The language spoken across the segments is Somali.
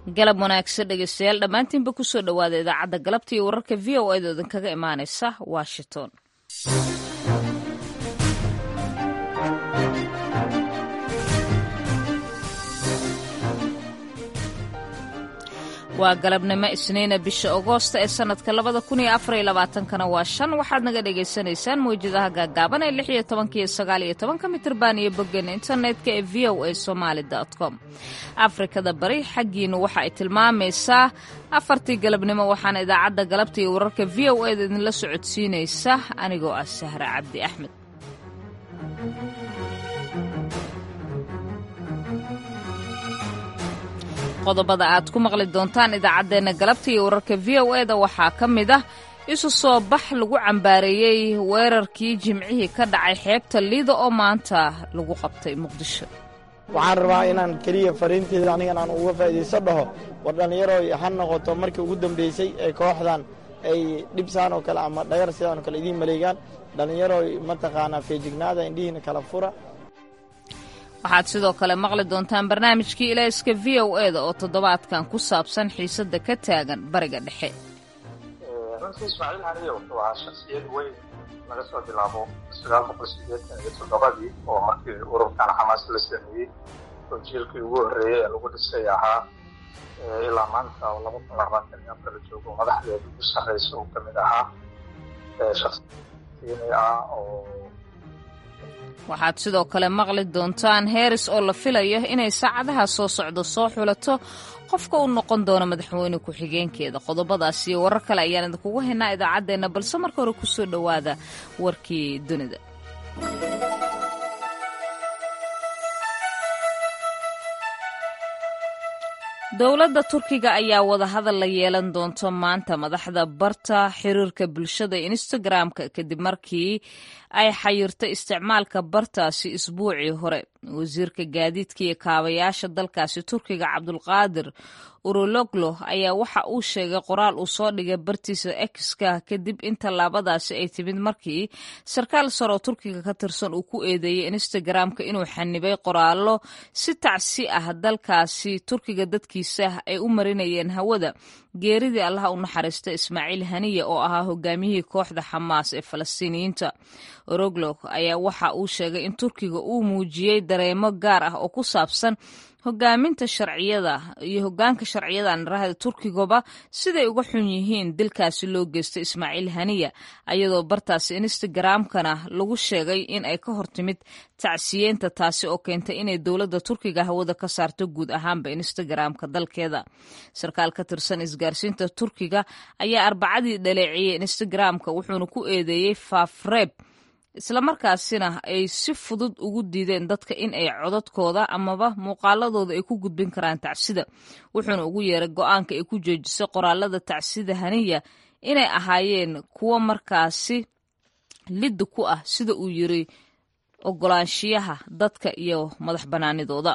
galab wanaagsan dhegeystayaal dhammaantiinba kusoo dhowaada idaacadda galabta iyo wararka v o eeda idinkaga imaanaysa washington waa galabnimo isniina bisha agoosta ee sanadka labada kun iyo afar iyo labaatankana waa shan waxaad naga dhagaysanaysaan mawjadaha gaagaaban ee lix iyo tobanka iyo sagaal iyo tobanka mitirban iyo boggeena internetka ee v o a somaali com afrikada bari xaggiinu waxa ay tilmaamaysaa afartii galabnimo waxaana idaacadda galabta iyo wararka v o eda idinla socodsiinaysa anigoo ah sahre cabdi axmed qodobada aad ku maqli doontaan idaacaddeenna galabta iyo wararka v o eda waxaa ka mid ah isu soo bax lagu cambaareeyey weerarkii jimcihii ka dhacay xeebta liida oo maanta lagu qabtay muqdisho waxaan rabaa inaan keliya fariinteeda anigan aan uga faa'iidayso dhaho war dhallinyarooy ha noqoto markii ugu dambaysay ee kooxdan ay dhibsaan oo kale ama dhagar sidaan oo kale idiin maleegaan dhallinyarooy mataqaanaa feejignaada indhihiina kala fura waxaad sidoo kale maqli doontaan barnaamijkii ilayska v o eda oo toddobaadkan ku saabsan xiisadda ka taagan bariga dhexe runtii ismaaciil haniye wuxuu ahaa shaksiyad weyn laga soo bilaabo sagaal boqol sideetan iyo toddobadii oo markii ururkan xamaas la sameeyey oo jiilkii ugu horreeyey ee lagu dhisay ahaa ilaa maanta oo laba kun labaatan iyo afar la joogo madaxdeeda ugu sarreysa uu ka mid ahaa shaksiyadni ah oo waxaad sidoo kale maqli doontaan heeris oo la filayo inay saacadaha soo socdo soo xulato qofka u noqon doona madaxweyne ku-xigeenkeeda qodobadaas iyo warar kale ayaan idinkugu haynaa idaacaddeenna balse marka hore kusoo dhowaada warkii dunida dowladda turkiga ayaa wadahadal la yeelan doonto maanta madaxda barta xiriirka bulshada instagram-ka kadib markii ay xayirtay isticmaalka bartaasi isbuucii hore wasiirka gaadiidka iyo kaabayaasha dalkaasi turkiga cabdulqaadir urologlo ayaa waxa uu sheegay qoraal uu soo dhigay bartiisa exka kadib in tallaabadaasi ay timid markii sarkaal sare oo turkiga ka tirsan uu ku eedeeyey instagram-ka inuu xanibay qoraallo si tacsi ah dalkaasi turkiga dadkiisa ay u marinayeen hawada geeridii allaha u naxariista ismaaciil haniya oo ahaa hogaamiyihii kooxda xamaas ee falastiiniyiinta oroglo ayaa waxa uu sheegay in turkiga uu muujiyey dareemo gaar ah oo ku saabsan hogaaminta sharciyada iyo hogaanka sharciyada anarahda turkigaba siday uga xun yihiin dilkaasi loo geystay ismaaciil haniya ayadoo bartaasi instagram-kana lagu sheegay in ay ka hortimid tacsiyeenta taasi oo keentay inay dowladda turkiga hawada ka saarto guud ahaanba instagram-ka dalkeeda sarkaal ka tirsan isgaarsiinta turkiga ayaa arbacadii dhaleeciyey instagram-ka wuxuuna ku eedeeyey faafreeb islamarkaasina ay si fudud ugu diideen dadka in ay codadkooda amaba muuqaaladooda ay ku gudbin karaan tacsida wuxuuna ugu yeeray go-aanka ay ku joojisay qoraalada tacsida haniya inay ahaayeen kuwo markaasi lidda ku ah sida uu yiri ogolaanshiyaha dadka iyo madax bannaanidooda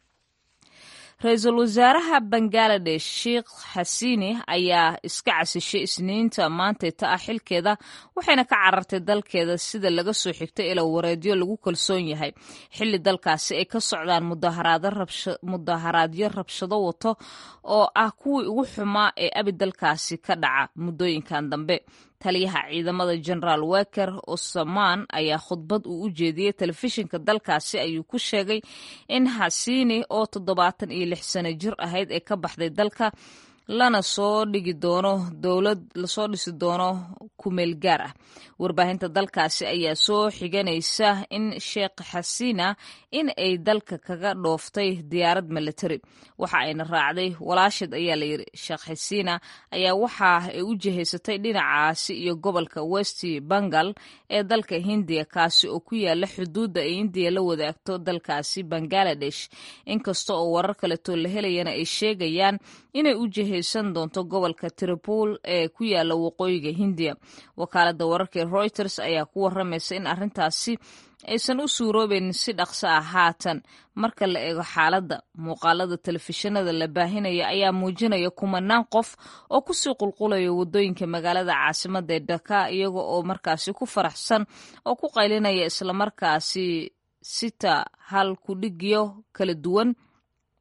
ra-iisul wasaaraha bangaladesh sheikh xasiini ayaa iska casishay isniinta maantayta ah xilkeeda waxayna ka carartay dalkeeda sida laga soo xigtay ila wareedyo lagu kalsoon yahay xilli dalkaasi ay ka socdaan mudaharaadyo rabshado wato oo ah kuwii ugu xumaa ee abi dalkaasi ka dhaca muddooyinkan dambe taliyaha ciidamada generaal weker osamaan ayaa khudbad uu u jeediyey telefishinka dalkaasi ayuu ku sheegay in xasiini oo toddobaatan iyo lix sano jir ahayd ee ka baxday dalka lana soo dhigi doono dowlad lasoo dhisi doono kumeel gaar ah warbaahinta dalkaasi ayaa soo xiganaysa in sheekh xasiina in ay dalka kaga dhooftay diyaarad military waxa ayna raacday walaashid ayaa layidhi sheekh xasiina ayaa waxa ay u jihaysatay dhinacaasi iyo gobolka west bengal ee dalka hindiya kaasi oo ku yaala xuduudda ay indiya la wadaagto dalkaasi bangaladesh inkasta oo warar kaleetoo la helayana ay sheegayaan inay u jihaysan doonto gobolka tripol ee ku yaala waqooyiga hindiya wakaalada wararka reuters ayaa ku waramaysa in arrintaasi aysan u suuroobaynin si dhaqso ah haatan marka la eego xaaladda muuqaalada telefishinada la baahinaya ayaa muujinaya kumanaan qof oo kusii qulqulaya waddooyinka magaalada caasimada ee dhaka iyaga oo markaasi ku faraxsan oo ku qaylinaya islamarkaasi sita hal kudhigyo kala duwan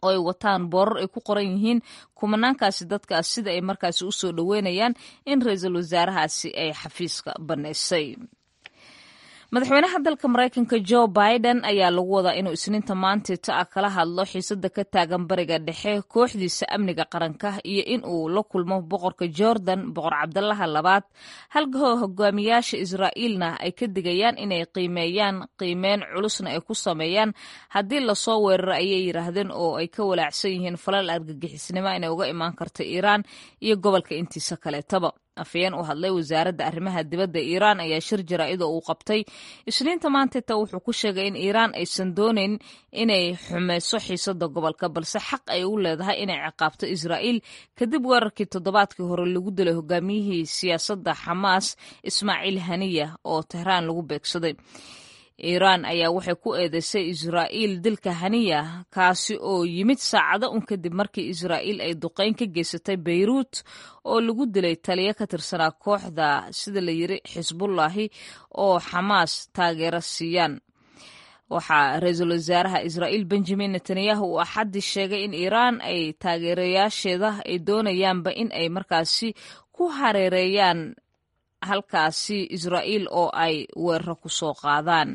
oo ay wataan boorar ay ku qoran yihiin kumanaankaasi dadkaas sida ay markaasi u soo dhoweynayaan in ra-iisul wasaarahaasi ay xafiiska bannaysay madaxweynaha dalka maraykanka jo biden ayaa lagu wadaa inuu isniinta maantita ah kala hadlo xiisada ka taagan bariga dhexe kooxdiisa amniga qaranka iyo in uu la kulmo boqorka jordan boqor cabdalaha labaad halka hogaamiyaasha israa'iilna ay ka digayaan inay qiimeeyaan qiimeyn culusna ay ku sameeyaan haddii lasoo weeraro ayay yidhaahdeen oo ay ka walaacsan yihiin falal argagixisnimo inay uga imaan karta iiraan iyo gobolka intiisa kaleetaba afayeen u hadlay wasaaradda arrimaha dibadda iiraan ayaa shir jaraa'ida uu qabtay isniinta maantita wuxuu ku sheegay in iiraan aysan doonayn inay xumeyso xiisada gobolka balse xaq ay u leedahay inay ciqaabto israa'iil kadib weerarkii toddobaadkii hore lagu dilay hogaamiyihii siyaasadda xamaas ismaaciil haniya oo tehraan lagu beegsaday iiraan ayaa waxay ku eedeysay israa'iil dilka haniya kaasi oo yimid saacado un kadib markii israa'iil ay duqeyn ka geysatay beyruut oo lagu dilay taliyo ka tirsanaa kooxda sida la yiri xisbullaahi oo xamaas taageero siiyaan waxaa ra-iisul wasaaraha israa'iil benjamin netanyahu uu axaddii sheegay in iiraan ay taageerayaasheeda ay doonayaanba in ay markaasi ku hareereeyaan halkaasi israa'iil oo ay weeraro ku soo qaadaan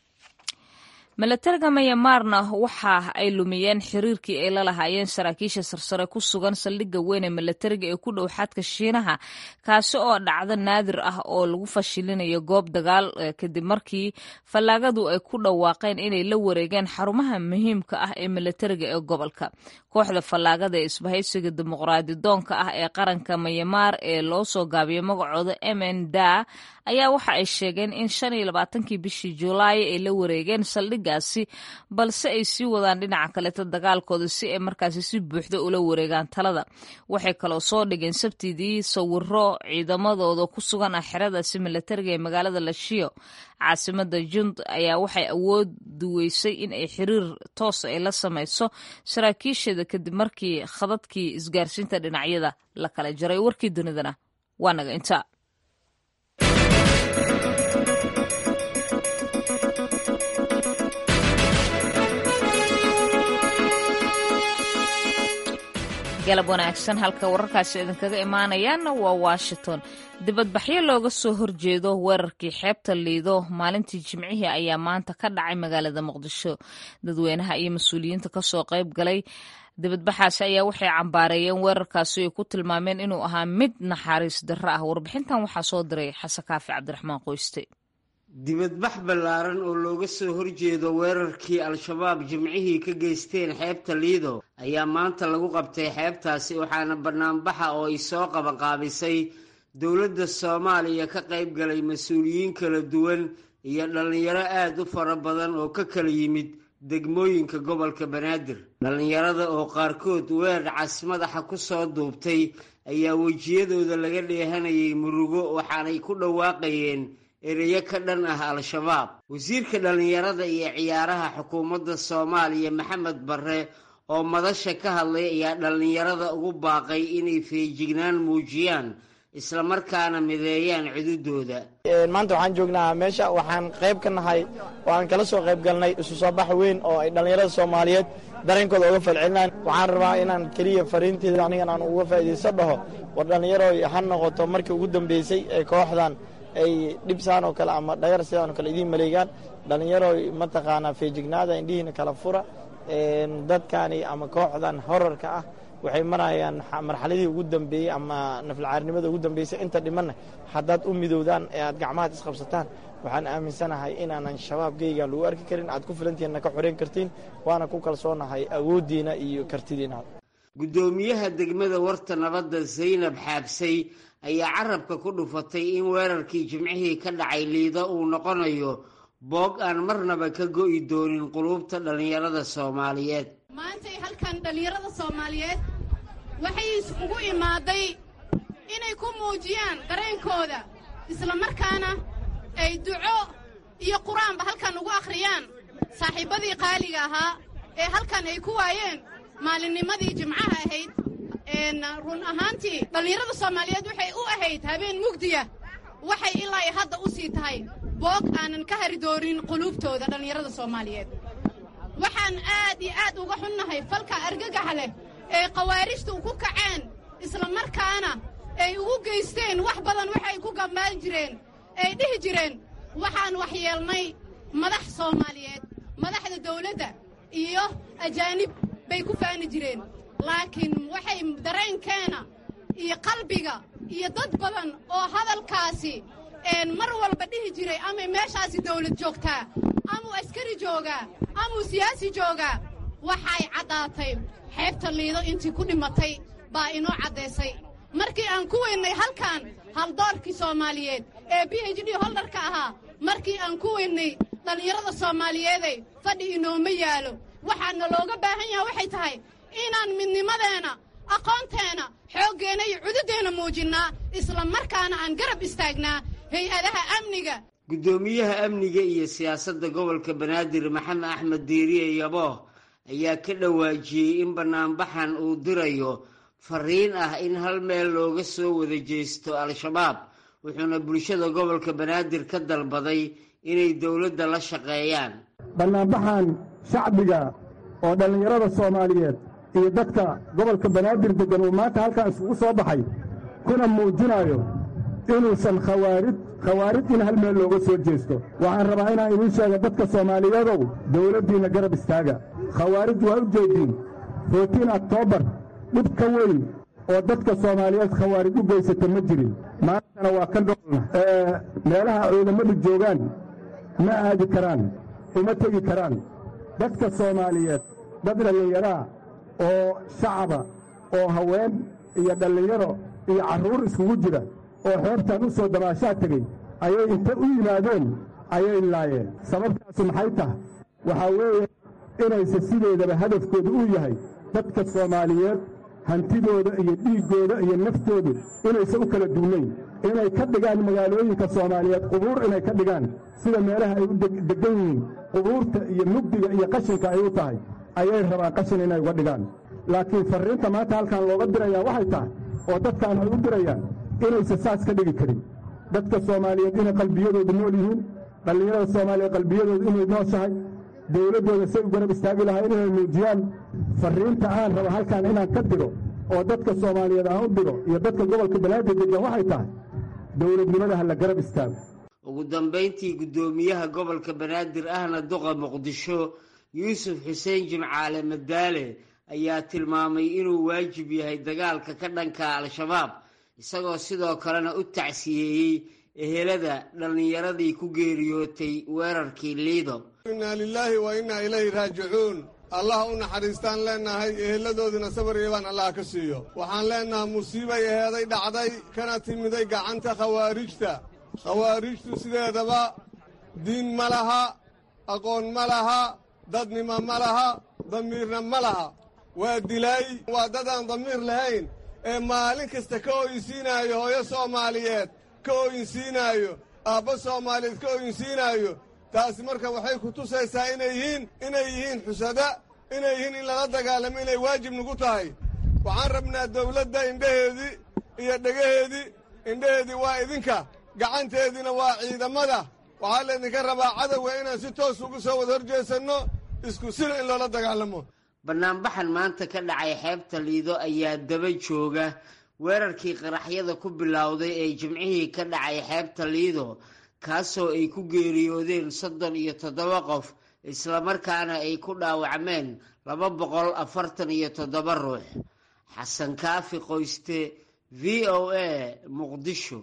milatariga mayamaarna waxa ay lumiyeen xiriirkii ay la lahaayeen saraakiisha sarsare ku sugan saldhigga weyn ee milatariga ee ku dhow xadka shiinaha kaasi oo dhacdo naadir ah oo lagu fashilinayo goob dagaal kadib markii fallaagadu ay ku dhawaaqeen inay la wareegeen xarumaha muhiimka ah ee milatariga ee gobolka kooxda fallaagada ee isbahaysiga dimuqraadi doonka ah ee qaranka mayamaar ee loo soo gaabiyay magacooda mn da ayaa waxa ay sheegeen in shan iyo labaatankii bishii julaay ay la wareegeen saldhiggaasi balse ay sii wadaan dhinaca kaleeta dagaalkooda si ay markaasi si buuxda ula wareegaan talada waxay kaloo soo dhigeen sabtidii sawiro ciidamadooda ku sugan ah xeradaasi milatariga ee magaalada lashiyo caasimada jund ayaa waxay awoodi weysay in ay xiriir toos ay la samayso saraakiisheeda kadib markii khadadkii isgaarsiinta dhinacyada la kala jaray warkii dunidana waa naga inta galab wanaagsan halka wararkaasi idinkaga imaanayaanna waa washington dibadbaxyo looga soo horjeedo weerarkii xeebta liido maalintii jimcihii ayaa maanta ka dhacay magaalada muqdisho dadweynaha iyo mas-uuliyiinta kasoo qayb galay dibadbaxaasi ayaa waxay cambaareeyeen weerarkaasi ay ku tilmaameen inuu ahaa mid naxariis darro ah warbixintan waxaa soo diray xasan kaafi cabdiraxmaan qoyste dibadbax ballaaran oo looga soo horjeedo weerarkii al-shabaab jimcihii ka geysteen xeebta liido ayaa maanta lagu qabtay xeebtaasi waxaana banaanbaxa oo ay soo qabanqaabisay dowladda soomaaliya ka qayb galay mas-uuliyiin kala duwan iyo dhallinyaro aada u fara badan oo ka kala yimid degmooyinka gobolka banaadir dhallinyarada oo qaarkood weer cas madaxa ku soo duubtay ayaa wejiyadooda laga dheehanayay murugo waxaanay ku dhawaaqayeen ereyo ka dhan ah al-shabaab wasiirka dhallinyarada iyo ciyaaraha xukuumadda soomaaliya maxamed barre oo madasha ka hadlay ayaa dhallinyarada ugu baaqay inay feejignaan muujiyaan islamarkaana mideeyaan cududooda maanta waxaan joognaa meesha waxaan qayb ka nahay oo aan kala soo qayb galnay isu soo bax weyn oo ay dhallinyarada soomaaliyeed dareenkooda uga falcelinaan waxaan rabaa inaan keliya fariinteeda anigan aan uga faa'iidaysto dhaho war dhallinyaro ha noqoto markii ugu dambeysay ee kooxdan ay dhibsaan oo kale ama dhagar sidaan oo kale idiin maleegaan dhallinyaro mataqaanaa feejignaada indhihiina kala fura dadkani ama kooxdan horarka ah waxay marayaan marxaladii ugu dambeeyey ama naflcaarnimada ugu dambeysay inta dhimanna haddaad u midowdaan ee aad gacmahaad isqabsataan waxaan aaminsanahay inaanan shabaabgeygan lagu arki karin aad ku filantihiinna ka xoreyn kartiin waana ku kalsoonahay awooddiina iyo kartidiina guddoomiyaha degmada warta nabadda zaynab xaabsay ayaa carabka ku dhufatay in weerarkii jimcihii ka dhacay liido uu noqonayo boog aan marnaba ka go'i doonin quluubta dhallinyarada soomaaliyeed maantay halkan dhallinyarada soomaaliyeed waxay ugu imaaday inay ku muujiyaan dareenkooda islamarkaana ay duco iyo qur-aanba halkan ugu akhriyaan saaxiibbadii qaaliga ahaa ee halkan ay ku waayeen maalinnimadii jimcaha ahayd run ahaantii dhallinyarada soomaaliyeed waxay u ahayd habeen mugdiya waxay ilaa hadda u sii tahay boog aanan ka hari doonin quluubtooda dhallinyarada soomaaliyeed waxaan aad iyo aad uga xunnahay falka argagaxa leh ee khawaarijtu ku kaceen islamarkaana ay ugu geysteen wax badan waxay ku gambaan jireen ay dhihi jireen waxaan waxyeelnay madax soomaaliyeed madaxda dawladda iyo ajaanib bay ku faani jireen laakiin waxay dareenkeena iyo qalbiga iyo dad badan oo hadalkaasi mar walba dhihi jiray amay meeshaasi dawlad joogtaa amuu askari joogaa amuu siyaasi joogaa waxay caddaatay xeebta liido intii ku dhimatay baa inoo caddaysay markii aan ku weynnay halkan haldoorkii soomaaliyeed ee b h d holdarka ahaa markii aan ku weynnay dhallinyarada soomaaliyeeday fadhi inooma yaalo waxaana looga baahan yaha waxay tahay inaan midnimadeenna aqoonteenna xooggeenna iyo cududeenna muujinnaa isla markaana aan garab istaagnaa hay-adaha amniga guddoomiyaha amniga iyo siyaasadda gobolka banaadir maxamed axmed diiriye yabooh ayaa ka dhawaajiyey in bannaanbaxan uu dirayo fariin ah in hal meel looga soo wada jeesto al-shabaab wuxuuna bulshada gobolka banaadir ka dalbaday inay dowladda la shaqeeyaan bannaanbaxan shacbiga oo dhallinyarada soomaaliyeed iyo dadka gobolka banaadir deggan uu maanta halkan isugu soo baxay kuna muujinayo inuusan khawaarid khawaarid in hal meel looga soo jeesto waxaan rabaa inaan idiin sheega dadka soomaaliyeedow dawladdiinna garab istaaga khawaarid waa u jeediin rootiin oktoobar dhib ka weyn oo dadka soomaaliyeed khawaarid u geysata ma jirin maantana waa ka dhoolna meelaha ciidamadu joogaan ma aadi karaan uma tegi karaan dadka soomaaliyeed dad dhallinyaraa oo shacaba oo haween iyo dhallinyaro iyo carruur iskugu jira oo xeebtan u soo damaashaa tegey ayay inta u yimaadeen ayay laayeen sababtaasu maxay tahay waxaa weeye inayse sideedaba hadafkooda uu yahay dadka soomaaliyeed hantidooda iyo dhiiggooda iyo naftoodu inayse u kala duunayn inay ka dhigaan magaalooyinka soomaaliyeed qubuur inay ka dhigaan sida meelaha ay u deggan yihiin qubuurta iyo mugdiga iyo qashinka ay u tahay ayay rabaan qashin inay uga dhigaan laakiin farriinta maanta halkan looga dirayaa waxay tahay oo dadkaan ay u dirayaan inayse saas ka dhigi karin dadka soomaaliyeed inay qalbiyadooda nool yihiin dhallinyarada soomaaliyeed qalbiyadooda inay nooshahay dawladdooda say u garab istaagi lahaa inay muujiyaan farriinta aan rabo halkan inaan ka diro oo dadka soomaaliyeed aan u diro iyo dadka gobolka banaadir deggan waxay tahay dowladnimada ha la garab istaago ugu dambayntii guddoomiyaha gobolka banaadir ahna duqa muqdisho yuusuf xuseen jimcaale madaale ayaa tilmaamay inuu waajib yahay dagaalka ka dhanka al-shabaab isagoo sidoo kalena u tacsiyeeyey ehelada dhallinyaradii ku geeriyootay weerarkii liido innaa lilaahi wa innaa ilayhi raajicuun allah u naxariistaan leennahay eheladoodina sabar iibaan allah ka siiyo waxaan leennahay musiibay eheeday dhacday kana timiday gacanta khawaarijta khawaarijtu sideedaba diin ma laha aqoon ma laha dadnimo ma laha damiirna ma laha waa dilaay waa dad aan damiir lahayn ee maalin kasta ka ooyinsiinaayo hooyo soomaaliyeed ka ooyinsiinaayo aabba soomaaliyeed ka ooyinsiinaayo taasi marka waxay ku tusaysaa inay yihiin inay yihiin xusada inay yihiin in lala dagaalamo inay waajib nagu tahay waxaan rabnaa dawladda indhaheedii iyo dhegaheedii indhaheedii waa idinka gacanteediina waa ciidamada waxaa laydinka rabaa cadowga inaan si toos ugu soo wada horjeesanno isku sida in loola dagaalamo bannaanbaxan maanta ka dhacay xeebta liido ayaa daba jooga weerarkii qaraxyada ku bilowday ee jimcihii ka dhacay xeebta liido kaasoo ay ku geeriyoodeen soddon iyo toddoba qof islamarkaana ay ku dhaawacmeen laba boqol afartan iyo toddoba ruux xasan kaafi qoyste v o a muqdisho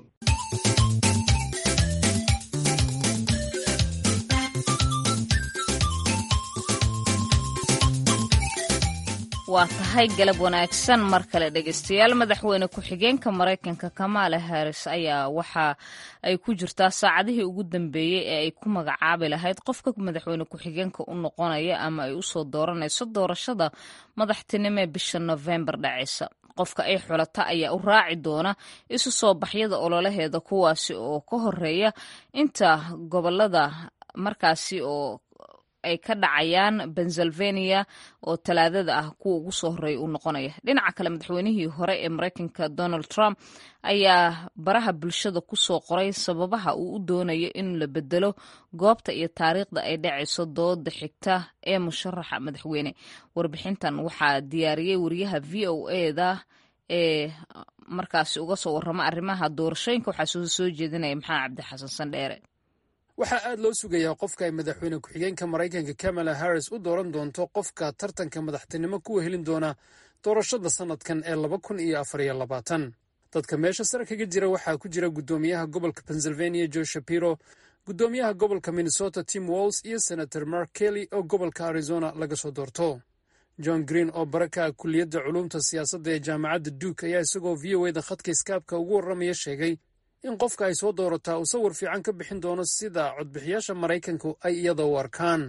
waa tahay galab wanaagsan mar kale dhegeystayaal madaxweyne ku-xigeenka maraykanka kamaala haris ayaa waxa ay ku jirtaa saacadihii ugu dambeeyey ee ay ku magacaabi lahayd qofka madaxweyne ku-xigeenka u noqonaya ama ay usoo dooranayso doorashada madaxtinimo ee bisha nofembar dhacaysa qofka ay xulata ayaa u raaci doona isu soo baxyada ololaheeda kuwaasi oo ka horeeya inta gobolada markaasi oo ay ka dhacayaan pennsylvania oo talaadada ah kuwa ugu soo horreeya uu noqonaya dhinaca kale madaxweynihii hore ee maraykanka donald trump ayaa baraha bulshada ku soo qoray sababaha uu u doonayo in la bedelo goobta iyo taariikhda ay dhacayso dooda xigta ee musharaxa madaxweyne warbixintan waxaa diyaariyey wariyaha v o eda ee markaasi uga soo warrama arrimaha doorashooyinka waxaa soo soo jeedinaya maxamed cabdi xasan sandheere waxaa aad loo sugayaa qofka ay madaxweyne ku-xigeenka maraykanka kamala harris u dooran doonto qofka tartanka madaxtinimo kuwa helin doona doorashada sannadkan ee laba kun iyo afar iyo labaatan dadka meesha sare kaga jira waxaa ku jira guddoomiyaha gobolka pennsylvania joe shapiro guddoomiyaha gobolka minnesota tim walls iyo senator mark kelly oo gobolka arizona laga soo doorto john green oo baraka ah kulliyadda culuumta siyaasadda ee jaamacadda duke ayaa isagoo v o eda khadka iskaabka ugu warramaya sheegay in qofka ay soo doorataa uu sawir fiican ka bixin doono sida codbixiyaasha maraykanku ay iyada u arkaan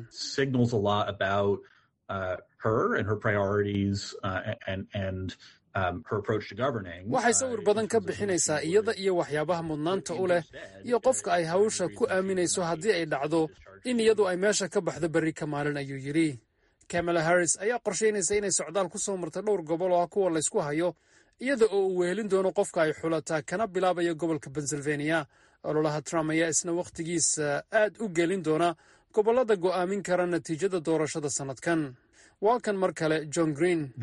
waxay sawir badan ka bixinaysaa iyada iyo waxyaabaha mudnaanta u leh iyo qofka ay hawsha ku aaminayso haddii ay dhacdo in iyadu ay meesha ka baxdo berri ka maalin ayuu yidhi kamala harris ayaa qorshaynaysa inay socdaal ku soo marta dhowr gobol oo ah kuwa laysku hayo iyada oo uu wehelin doono qofka ay xulataa kana bilaabayo gobolka pennsylvania ololaha trump ayaa isna wakhtigiisa aad u gelin doona gobollada go'aamin kara natiijada doorashada sannadkan waa kan mar kale john green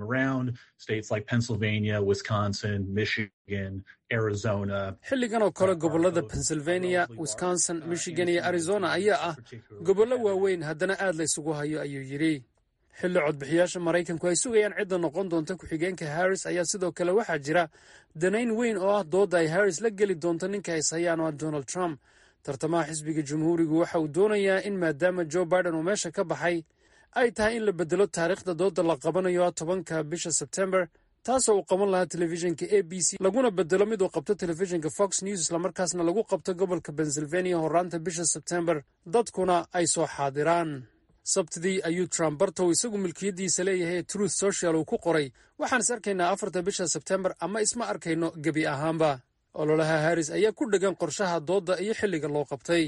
xilligan oo kale gobollada pennsylvania wisconsin michigan iyo arizona ayaa ah gobollo waaweyn haddana aad la ysugu hayo ayuu yidhi xilli codbixiyaasha maraykanku ay sugayaan cidda noqon doonta ku-xigeenka harris ayaa sidoo kale waxaa jira danayn weyn oo ah doodda ay harris la geli doonto ninka ay sayaan oo ah donald trump tartamaha xisbiga jamhuurigu waxa uu doonayaa in maadaama joe biden uu meesha ka baxay ay tahay in la bedelo taariikhda doodda la qabanayo ah tobanka bisha sebtembar taasoo uu qaban lahaa telefishinka a b c laguna bedelo mid uu qabto telefishinka fox news islamarkaasna lagu qabto gobolka pennsylvania horaanta bisha sebtembar dadkuna ay soo xaadiraan sabtidii ayuu trump bartow isagu milkiyaddiisa leeyahay ee truth social uu ku qoray waxaan is arkaynaa afarta bisha sebtembar ama isma arkayno gebi ahaanba ololaha harris ayaa ku dhegan qorshaha doodda iyo xilliga loo qabtay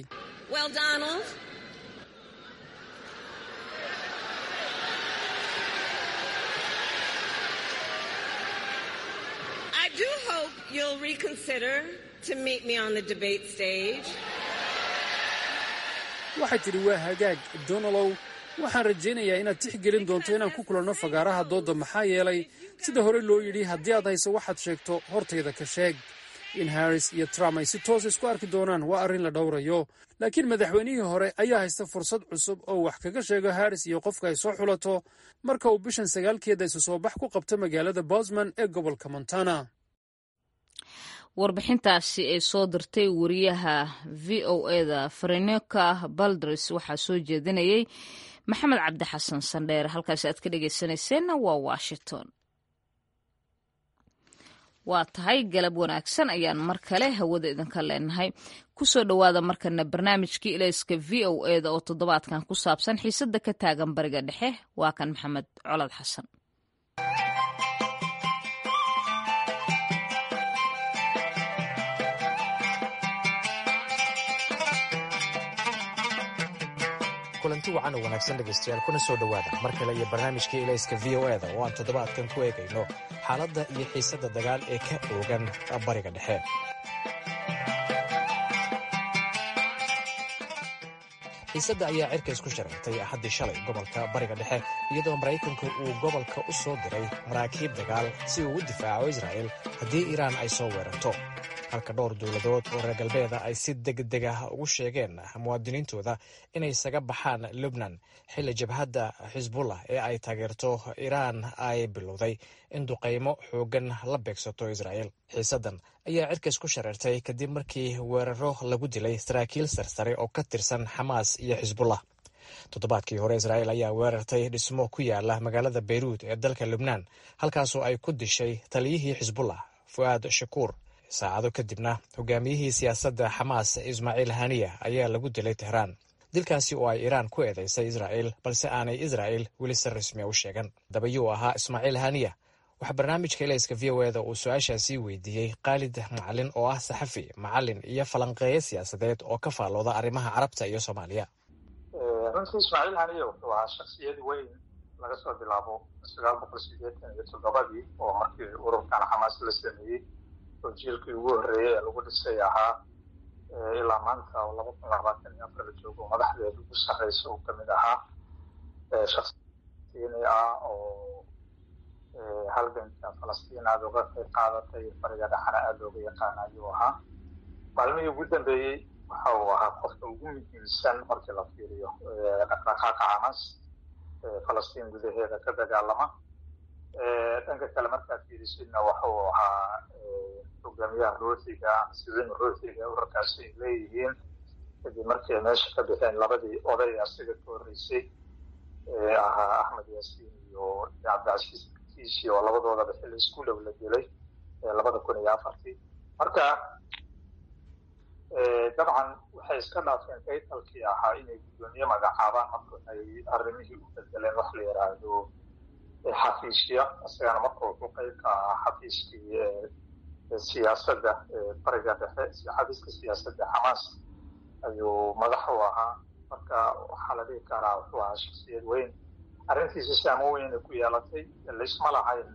waxay tidhi waa hagaag donalow waxaan rajaynayaa inaad tixgelin doonto inaan ku kulanno fagaaraha doodda maxaa yeelay sida hore loo yidhi haddii aad hayso waxaad sheegto hortayda ka sheeg in harris iyo trump ay si toos isku arki doonaan waa arrin la dhowrayo laakiin madaxweynihii hore ayaa haysta fursad cusub oo wax kaga sheego harris iyo qofka ay soo xulato marka uu bishan sagaalkeeda isu soo bax ku qabto magaalada bosman ee gobolka montana warbixintaasi ay soo dirtay wariyaha v o eda farenoka baldres waxaa soo jeedinayay maxamed cabdi xasan sandheer halkaasi aad ka dhegeysanayseena waa washington waa tahay galab wanaagsan ayaan mar kale hawada idinka leenahay kusoo dhowaada markana barnaamijkii ilayska v o eda oo toddobaadkan ku saabsan xiisada ka taagan bariga dhexe waa kan maxamed colad xasan kulanti wacan oo wanaagsan dhegaystayaal kuna soo dhowaada mar kale iyo barnaamijkii ilayska v o eda oo aan toddobaadkan ku eegayno xaaladda iyo xiisadda dagaal ee ka oogan bariga dhexe xiisadda ayaa cirka isku shareertay axaddii shalay gobolka bariga dhexe iyadoo maraykanku uu gobolka u soo diray maraakiib dagaal si uu u difaaco israa'el haddii iiraan ay soo weerarto halka dhowr dowladood oo reer galbeeda ay si degdeg ah ugu sheegeen muwaadiniintooda inay isaga baxaan lubnan xilli jabhadda xisbullah ee ay taageerto iiraan ay bilowday in duqaymo xooggan la beegsato israa'el xiisaddan ayaa cirkays ku shareertay kadib markii weeraro lagu dilay saraakiil sarsare oo ka tirsan xamaas iyo xisbullah toddobaadkii hore israa'el ayaa weerartay dhismo ku yaala magaalada beyruud ee dalka lubnaan halkaasoo ay ku dishay taliyihii xisbullah fu'aad shakuur saacado kadibna hogaamiyihii siyaasadda xamaas ismaaciil haniya ayaa lagu dilay tehraan dilkaasi oo ay iiraan ku eedaysay israa'el balse aanay israa'el weli si rasmiya u sheegan dabayuu ahaa ismaaciil haniya waxaa barnaamijka ilayska v o eda uu su-aashaasii weydiiyey khaalid macalin oo ah saxafi macalin iyo falanqeeyo siyaasadeed oo ka faallooda arrimaha carabta iyo soomaaliya runtii ismaaciil haniye wuxuu ahaa shaksiyad weyn laga soo bilaabo sagaal boqol sideetan iyo toddobadii oo markii ururkan xamaas la sameeyey oo jiilkii ugu horreeyey ee lagu dhisay ahaa ilaa maanta oo laba kun labaatan iyo afar la joogo madaxdeeda ugu sarreysa uu kamid ahaa shaksiini ah oo halganka falastiin aada uga qayb qaadatay bariga dhexana aada looga yaqaana ayuu ahaa maalmihii ugu dambeeyey waxa uu ahaa qofka ugu muhiimsan markii la fiiriyo dhaqdhaqaaqa xamaas falastiin gudaheeda ka dagaalama dhanka kale markaad fiirisidna waxa uu ahaa hogaamiyaha ruuxiga ama sibin ruuxiga urarkaasi ay leeyihiin kadib markii ay meesha ka bixeen labadii oday asiga ka horreysay ee ahaa axmed yaasiin iyo cabdicasiis kiisi oo labadoodaba xilli isku dhow la dilay labada kun iyo afartii marka dabcan waxay iska dhaafeen kaytalkii ahaa inay guddoomiye magacaabaan marka ay arrimihii u bedeleen wax la yidhaahdo xafiisya isagana marka wuxuu qayb ka ahaa xafiiskii siyaasadda bariga dhexe xafiiska siyaasadda xamaas ayuu madax u ahaa marka waxaa la dhihi karaa wuxuu ahaa shaksiyad weyn arrintiisa saamo weyna ku yeelatay laysma lahayn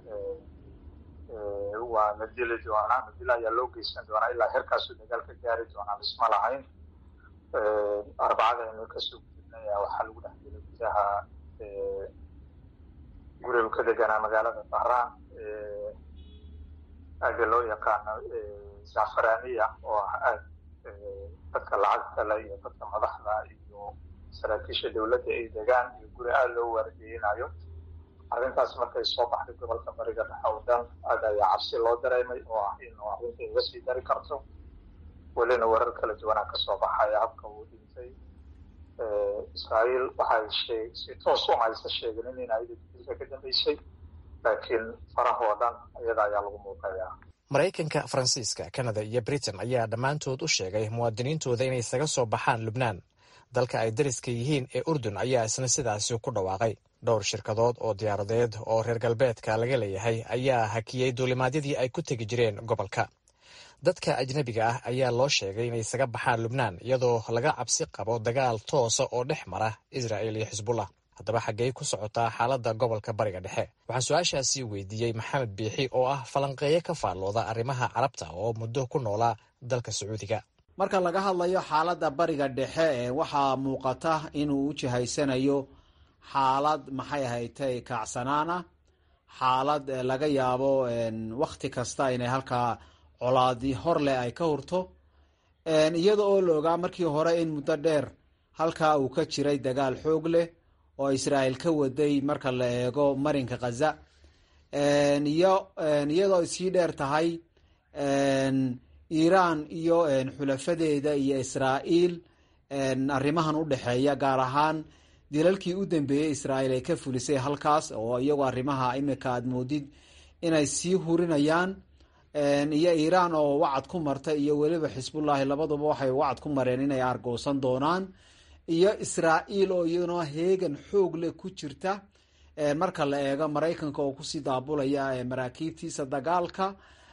waa la dili doonaa madila ayaa loo geysan doonaa ilaa herkaasuu dagaal ka gaari doonaa laysma lahayn arbacada aynu kasoo gudubnay waxaa lagu dhex dilay gudaha gurigu ka deganaa magaalada bahraan aaga loo yaqaano zafaraniya oo ah aag dadka lacagta le iyo dadka madaxda iyo saraakiisha dowladda ay degaan iyo guri aada loo waardiyeynayo arrintaas markay soo baxday gobolka bariga dhexe oo dhan aad ayaa cabsi loo dareemay oo ah in arrinta iga sii dari karto welina warar kala duwanaa kasoo baxaya habka uu dhintay israa'iil waxay shee si toos uma aysa sheeginin in ayada dilka ka dambeysay laakiin farahoo dhan iyada ayaa lagu muuqayaa maraykanka faransiiska kanada iyo britain ayaa dhammaantood u sheegay muwaadiniintooda inay isaga soo baxaan lubnaan dalka ay dariska yihiin ee urdun ayaa isna sidaasi ku dhawaaqay dhowr shirkadood oo diyaaradeed oo reer galbeedka laga leeyahay ayaa hakiyey duulimaadyadii ay ku tegi jireen gobolka dadka ajnabiga ah ayaa loo sheegay inay isaga baxaan lubnaan iyadoo laga cabsi qabo dagaal toosa oo dhex mara israa'il iyo xisbullah haddaba xaggey ku socotaa xaaladda gobolka bariga dhexe waxaan su-aashaasi weydiiyey maxamed biixi oo ah falanqeeyo ka faallooda arrimaha carabta oo muddo ku noolaa dalka sacuudiga marka laga hadlayo xaaladda bariga dhexe ee waxaa muuqata inuu u jihaysanayo xaalad maxay ahaytay kacsanaan ah xaalad laga yaabo wakhti kasta inay halkaa colaadi hor leh ay ka hurto iyada oo la ogaa markii hore in muddo dheer halkaa uu ka jiray dagaal xoog leh oo israa'iil ka waday marka la eego marinka khaza iyo iyadoo sii dheer tahay iiraan iyo xulafadeeda iyo israa'iil arrimahan u dhexeeya gaar ahaan dilalkii u dambeeyey israa'iil ay ka fulisay halkaas oo iyagu arrimaha imika aad moodid inay sii hurinayaan iyo iiraan oo wacad ku marta iyo weliba xisbullaahi labaduba waxay wacad ku mareen inay argoosan doonaan iyo israa'iil oo iyaduna heegan xoog leh ku jirta marka la eego maraykanka oo kusii daabulaya maraakiibtiisa dagaalka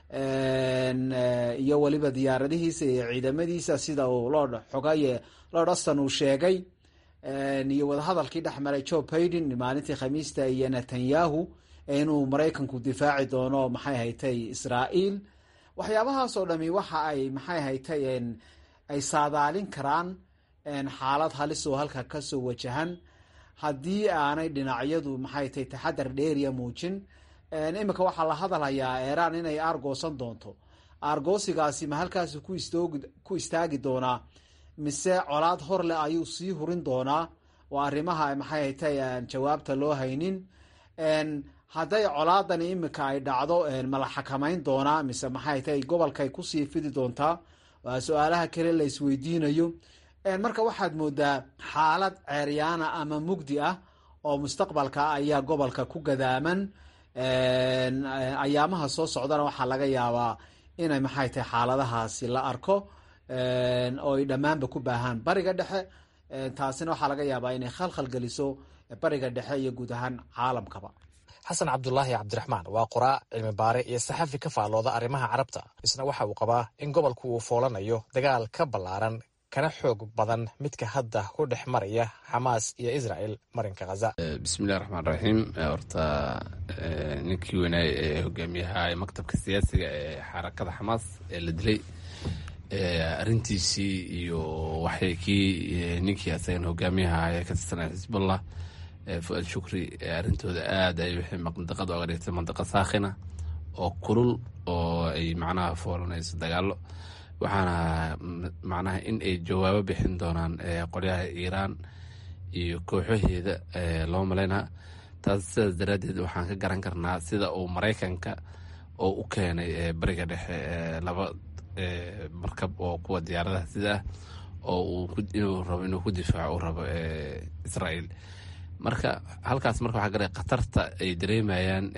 iyo weliba diyaaradihiisa iyo ciidamadiisa sida uu lord xogaye lord aston uu sheegay iyo wadahadalkii dhex maray joe baiden maalintii khamiista iyo netanyahu inuu maraykanku difaaci doono maxay haytay israa'iil waxyaabahaas oo dhami waxa ay maxay haytay ay saadaalin karaan xaalad halis oo halka kasoo wajahan haddii aanay dhinacyadu maxay tahay taxadar dheeriya muujin imika waxaa la hadalhayaa iiraan inay aargoosan doonto aargoosigaasi ma halkaasi ku istaagi doonaa mise colaad hor leh ayuu sii hurin doonaa oo arrimaha maxay haytay jawaabta loo haynin hadday colaadani imika ay dhacdo ma la xakamayn doonaa mise maxay tahay gobolkay kusii fidi doontaa waa su-aalaha kale la isweydiinayo marka waxaad moodaa xaalad ceeryaana ama mugdi ah oo mustaqbalka ayaa gobolka ku gadaaman ayaamaha soo socdana waxaa laga yaabaa inay maxay tahay xaaladahaasi la arko oo ay dhammaanba ku baahaan bariga dhexe taasina waxaa laga yaabaa inay khalkhal geliso bariga dhexe iyo guud ahaan caalamkaba xasan cabdulaahi cabdiraxmaan waa qoraa cilmi baare iyo saxafi ka faallooda arrimaha carabta isna waxa uu qabaa in gobolku uu foolanayo dagaal ka ballaaran kana xoog badan midka hadda ku dhex maraya xamaas iyo israel marinka khaza bismillahi raxmaan raxiim horta ninkii weynaay ee hogaamiyaha maktabka siyaasiga ee xarakada xamaas ee la dilay arintiisii iyo waxay kii ninkii asagan hogaamiyaha ee ka tirsanaya xisbullah fu-aad shukri arrintooda aad ay waxay mandaqada oga dhigtay mandaqa saakhina oo kulul oo ay macnaha foolanayso dagaalo waxaana macnaha in ay jawaabo bixin doonaan qolyaha iiraan iyo kooxaheeda loo malaynaa taas sidaas daraaddeed waxaan ka garan karnaa sida uu maraykanka oo u keenay bariga dhexe laba markab oo kuwa diyaaradaha sida ah oo inuu rabo inuu ku difaaco uu rabo israael marka halkaas marka waxaa garay khatarta ay dareemayaan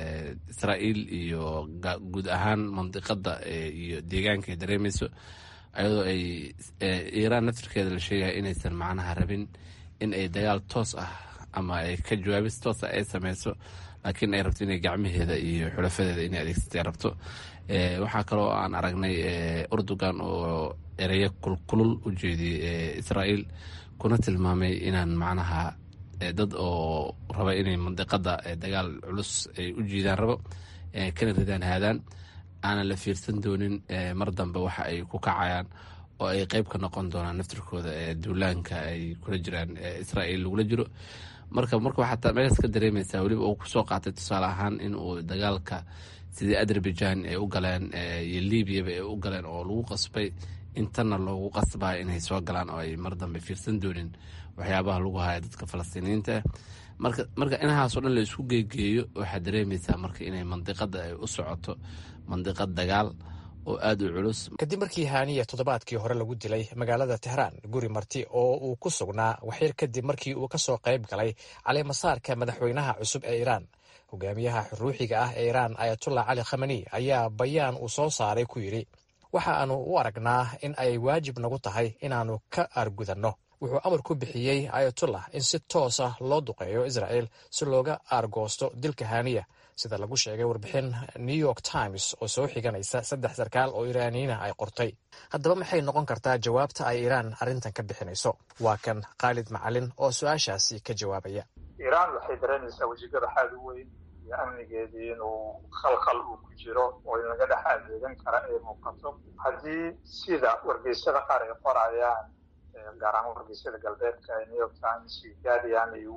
israael iyo guud ahaan mandiqada iyo deegaanka ay dareemayso ayadoo ay iiraan naftirkeeda la sheegaya inaysan macnaha rabin in ay dagaal toos ah ama ay ka jawaabis toos ah ay sameyso laakiin ay rabto inay gacmaheeda iyo xulafadeeda inay adeegsatay rabto waxaa kaloo aan aragnay urdugan oo ereyo kulkulul u jeediyey israael kuna tilmaamay inaan macnaha dad oo raba inay mandiqada dagaal culus ay u jiidaan rabo kana ridaan haadaan aanan la fiirsan doonin mar dambe waxa ay ku kacayaan oo ay qeyb ka noqon doonaan naftirkooda duulaanka ay kula jiraan israael lagula jiro marka marka waxaa meeshaas ka dareemaysaa weliba uu kusoo qaatay tusaale ahaan in uu dagaalka sidii azerbaijan ay u galeen iyo libyaba ay u galeen oo lagu qasbay intana loogu qasbaya inay soo galaan oo ay mar dambe fiirsan doonin waxyaabaha lagu haya dadka falastiiniyiinta marka marka inahaasoo dhan la isku geegeeyo waxaad dareemaysaa marka inay mandiqada ay u socoto mandiqad dagaal oo aada u culus kadib markii haaniya toddobaadkii hore lagu dilay magaalada tehraan guri marti oo uu ku sugnaa waxyar kadib markii uu ka soo qayb galay caleemasaarka madaxweynaha cusub ee iiraan hogaamiyaha ruuxiga ah ee iiraan ayatullah cali khamani ayaa bayaan uu soo saaray ku yidhi waxa aanu u aragnaa in ay waajib nagu tahay inaannu ka aargudanno wuxuu amar ku bixiyey ayatullah in si toos ah loo duqeeyo israel si looga aargoosto dilka haaniya sida lagu sheegay warbixin new york times oo soo xiganaysa saddex sarkaal oo iiraaniyiina ay qortay haddaba maxay noqon kartaa jawaabta ay iiraan arrintan ka bixinayso waa kan khaalid macalin oo su-aashaasi ka jawaabaya iiraan waxay dareemaysaa wejigada xaad u weyn iyo amnigeedii inuu khalkhal uu ku jiro oo in laga dhex adeegan kara ay muuqato haddii sida wargeysyada qaar ay qorayaan gaar ahaan wargeysyada galbeedka ee new york times iyo guardian ay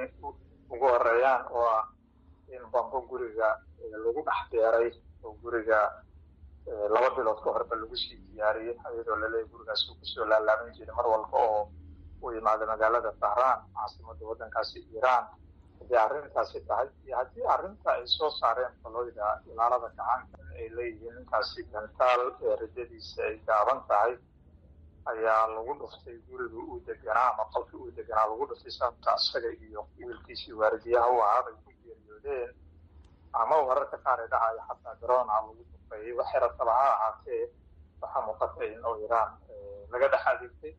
ugu horeeyaan oo ah in bambo guriga lagu dhex beeray oo guriga laba bilood ka horba lagu sii diyaariyey iyadoo laleeyahy gurigaas uu kusoo laalaaban jiray mar walba oo uu yimaado magaalada tahraan caasimadda waddankaasi iiraan haddii arrintaasi tahay iyo haddii arrinta ay soo saareen faloyda ilaalada gacanka ay leeyihiin ninkaasi gantaal ee ridadiisa ay gaaban tahay ayaa lagu dhuftay guriga uu deganaa ama qolka uu deganaa lagu dhuftay sababta isaga iyo wiilkiisii waaridiyaha u ahaa bay ku geeriyoodeen ama wararka qaar ee dhacaya xataa garoona lagu duqeeyey waxay rataba ha ahaatee waxaa muuqata in oo iiraan laga dhex adeegtay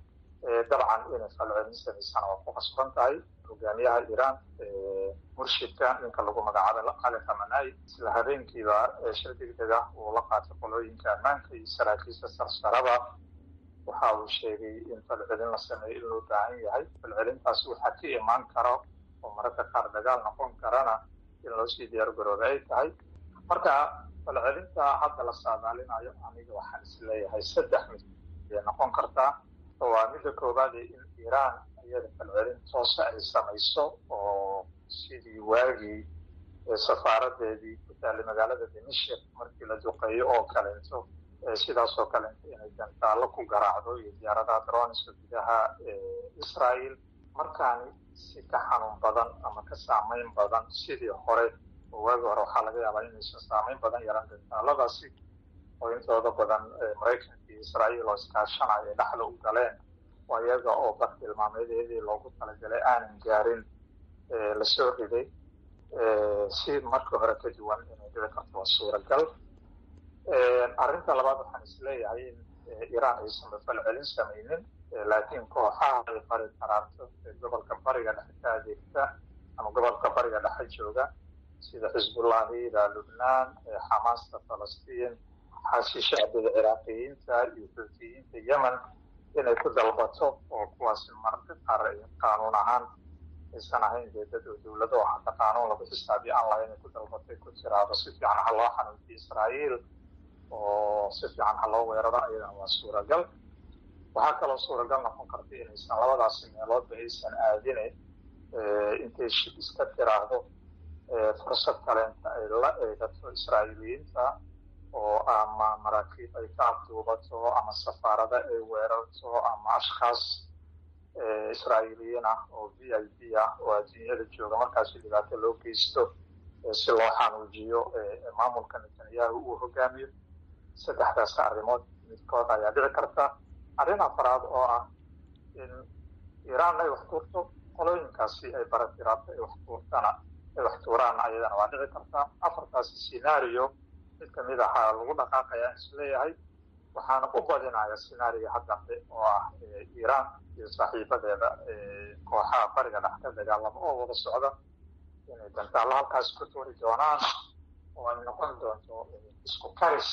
dabcan inay falcelin samaysana waa ku qasban tahay hogaamiyaha iiraan murshidka ninka lagu magacaabo cali khamanai isla habeenkiiba shir degdeg ah uu la qaatay qolooyinka ammaanka iyo saraakiisha sarsaraba waxa uu sheegay in falcelin la sameeyo in loo baahan yahay falcelintaas waxaa ka imaan karo oo mararka qaar dagaal noqon karana in loo sii diyaar garooba ay tahay marka falcelinta hadda la saadaalinayo aniga waxaan isleeyahay saddex mid ayay noqon kartaa waa midda koowaade in iiraan iyada falcelin toosa ay samayso oo sidii waagii safaaradeedii ku taallay magaalada dimashik markii la duqeeyo oo kalento sidaas oo kalenta inay gantaallo ku garaacdo iyo diyaaradaha droniska gudaha israel markaani si ka xanuun badan ama ka saamayn badan sidii hore oo waagi hore waxaa laga yaabaa inaysan saamayn badan yaran gantaaladaasi oo intooda badan maraykanka iyo israael oo iskaashanaya dhexda u galeen oo iyaga oo bartilmaameedeedii loogu talagalay aanan gaarin lasoo riday si markii hore ka duwan inay dhici karto waa suuragal arrinta labaad waxaan isleeyahay in iiraan aysanba falcelin samaynin laakiin kooxaha ay bari karaarto ee gobolka bariga dhexe ka adeegta ama gobolka bariga dhexe jooga sida xisbullahida lubnaan xamaasta falastiin xaasi shacbiga ciraaqiyiinta iyo xuutiyiinta yemen inay ku dalbato oo kuwaasi mararka qaar qaanuun ahaan aysan ahayn dee dad oo dowlado oo hadda qaanuun lagu xisaabiyo aan lahayn ay ku dalbatay ku tiraado si fiican ha loo xanuujiyo israa'iil oo si fiican ha loo weeraro ayadana waa suuragal waxaa kaloo suuragal noqon karta inaysan labadaasi meeloodba aysan aadine intay shib iska tiraahdo fursad kaleenta ay la eegato israa'iiliyiinta oo ama maraakiib ay ka afduubato ama safaarada ay weerarto ama ashkhaas israa'iiliyiin ah oo v i p ah oo adduunyada jooga markaasi dhibaato loo geysto si loo xanuujiyo maamulka netanyahu uu hogaamiyo saddexdaas arrimood midkood ayaa dhici karta arrin afaraad oo ah in iiraan ay wax tuurto qolooyinkaasi ay baratiraabto ay wax tuurtana ay wax tuuraan ayadana waa dhici karta afartaasi scenario mid kamid ahaa lagu dhaqaaqaya isleeyahay waxaana u badinaya scenario haddambe oo ah iiraan iyo saaxiibadeeda kooxaha bariga dhex ka dagaalama oo wada socda inay dantaallo halkaas ku tuuri doonaan oo ay noqon doonto isku karis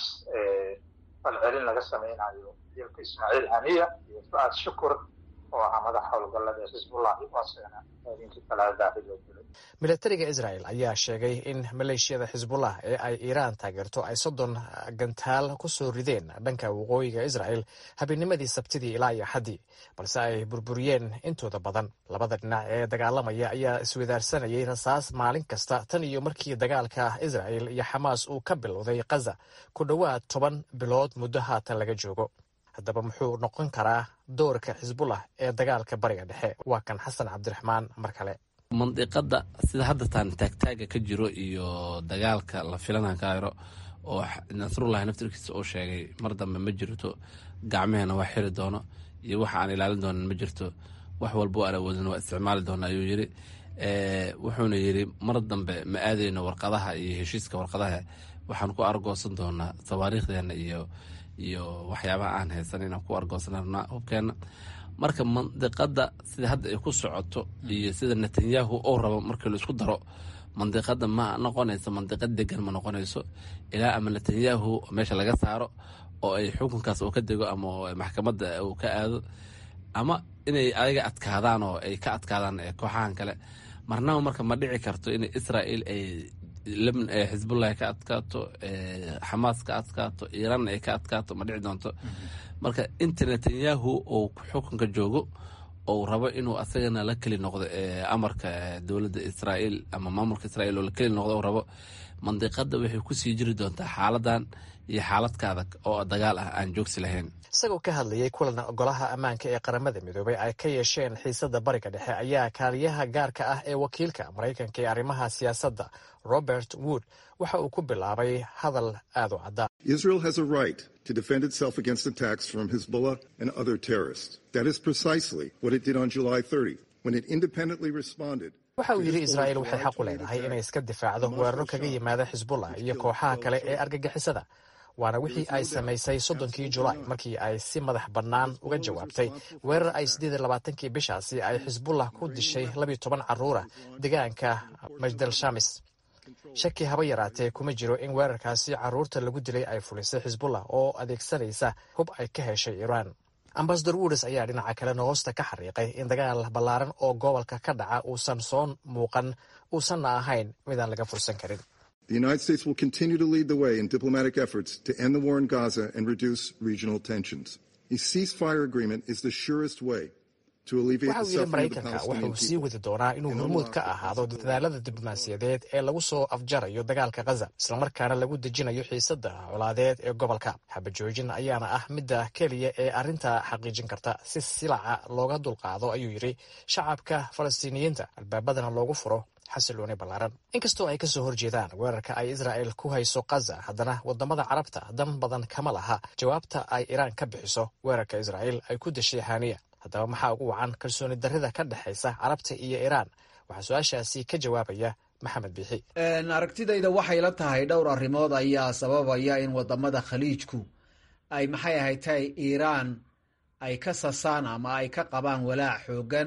falcelin laga samaynayo dilka ismaaciil haniya iyo fu-aad shukur oo ahaa madax howlgallada xisbullahi waasena habeenkii talaadaahi loo dilay milatariga israel ayaa sheegay in maleeshiyada xisbullah ee ay iiraan taageerto ay soddon gantaal ku soo rideen dhanka waqooyiga israel habeennimadii sabtidii ilaa iyo axaddii balse ay burburiyeen intooda badan labada dhinac ee dagaalamaya ayaa iswadaarsanayay rasaas maalin kasta tan iyo markii dagaalka israel iyo xamaas uu ka bilowday khaza ku dhowaad toban bilood muddo haatan laga joogo haddaba muxuu noqon karaa doorka xisbullah ee dagaalka bariga dhexe waa kan xasan cabdiraxmaan mar kale mandiqada sida hadda taan taagtaaga ka jiro iyo dagaalka la filana kairo oo nasrullahi naftirkiisa uu sheegay mar dambe ma jirto gacmeheena waa xiri doono iyo waxa aan ilaalin doonan ma jirto wax walba aan awoodin waa isticmaali doona ayuu yiri wuxuuna yiri mar dambe ma aadayno warqadaha iyo heshiiska warqadaha waxaan ku argoosan doonaa tawaariikhdeena iyo iyo waxyaabaha aan haysan inaan ku argoosana hubkeena marka mandiqada sida hadda ay ku socoto iyo sida netanyahu uu rabo markii la isku daro mandiqada ma noqonayso mandiqad degan ma noqonayso ilaa ama netanyahu meesha laga saaro oo ay xukunkaas uu ka dego ama maxkamadda uu ka aado ama inay ayaga adkaadaan oo ay ka adkaadaan kooxahan kale marnaba marka ma dhici karto in israel ay xisbullahi ka adkaato xamaas ka adkaato iiraan ay ka adkaato ma dhici doonto marka inta netanyahu uu xukunka joogo ou rabo inuu asagana la keli noqdo amarka dowladda israael ama maamulka israel oo la keli noqdo rabo mandiqada waxay kusii jiri doontaa xaaladan iyo xaaladka adag oo dagaal ah aan joogsi lahayn isagoo ka hadlayay kulan golaha ammaanka ee qaramada midoobay ay ka yeesheen xiisada bariga dhexe ayaa kaaliyaha gaarka ah ee wakiilka maraykanka ee arrimaha siyaasadda robert wood waxa uu ku bilaabay hadal aad u cadda Israel has a right to defend itself against attacks from Hezbollah and other terrorists. That is precisely what it did on July 30 when it independently responded. waxa uu yidhi israa'iil waxay xaq u leedahay inay iska difaacdo weeraro kaga yimaada xisbullah iyo kooxaha kale ee argagixisada waana wixii ay samaysay soddonkii julaay markii ay si madax bannaan uga jawaabtay weerar ay siddeed iyo labaatankii bishaasi ay xisbullah ku dishay labiyo toban carruura deegaanka majdal shamis shaki haba yaraatee kuma jiro in weerarkaasi carruurta lagu dilay ay fulisay xisbullah oo adeegsanaysa hub ay ka heshay iiraan ambasador wudes ayaa dhinaca kale noosta ka xariiqay in dagaal ballaaran oo gobolka ka dhaca uusan soo muuqan uusanna ahayn midaan laga fursan karin The United States will continue to lead the way in diplomatic efforts to end the war in Gaza and reduce regional tensions. A ceasefire agreement is the surest way to alleviate waxa the uu yidhi suffering of the maraykanka Palestinian wuxuu sii people. wadi doonaa inuu hormuud ka ahaado dadaalada diblomaasiyadeed ee lagu soo afjarayo dagaalka khaza islamarkaana lagu dejinayo xiisada colaadeed ee gobolka xabajoojin ayaana ah midda keliya ee arrinta xaqiijin karta si silaca looga dulqaado ayuu yidhi shacabka falastiiniyiinta albaabadana loogu furo xasilooni ballaaran inkastoo ay kasoo horjeedaan weerarka ay israa'el ku hayso khaza haddana wadamada carabta dan badan kama laha jawaabta ay iiraan ka bixiso weerarka israa'el ay ku dashay haniya haddaba maxaa ugu wacan kalsooni darrida ka dhexaysa carabta iyo iiraan waxaa su-aashaasi ka jawaabaya maxamed biixi aragtidayda waxay la tahay dhowr arrimood ayaa sababaya in wadamada khaliijku ay maxay ahayd tahay iiraan ay ka sasaan ama ay ka qabaan walaac xoogan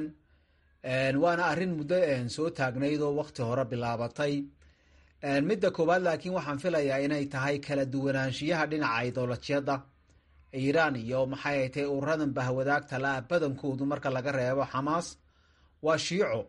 waana arrin muddo soo taagnayd oo wakti hore bilaabatay midda koowaad laakiin waxaan filayaa inay tahay kala duwanaanshiyaha dhinaca idolajyada iiraan iyo maxay ay tahay ururadan bahwadaagta la-a badankoodu marka laga reebo xamaas waa shiico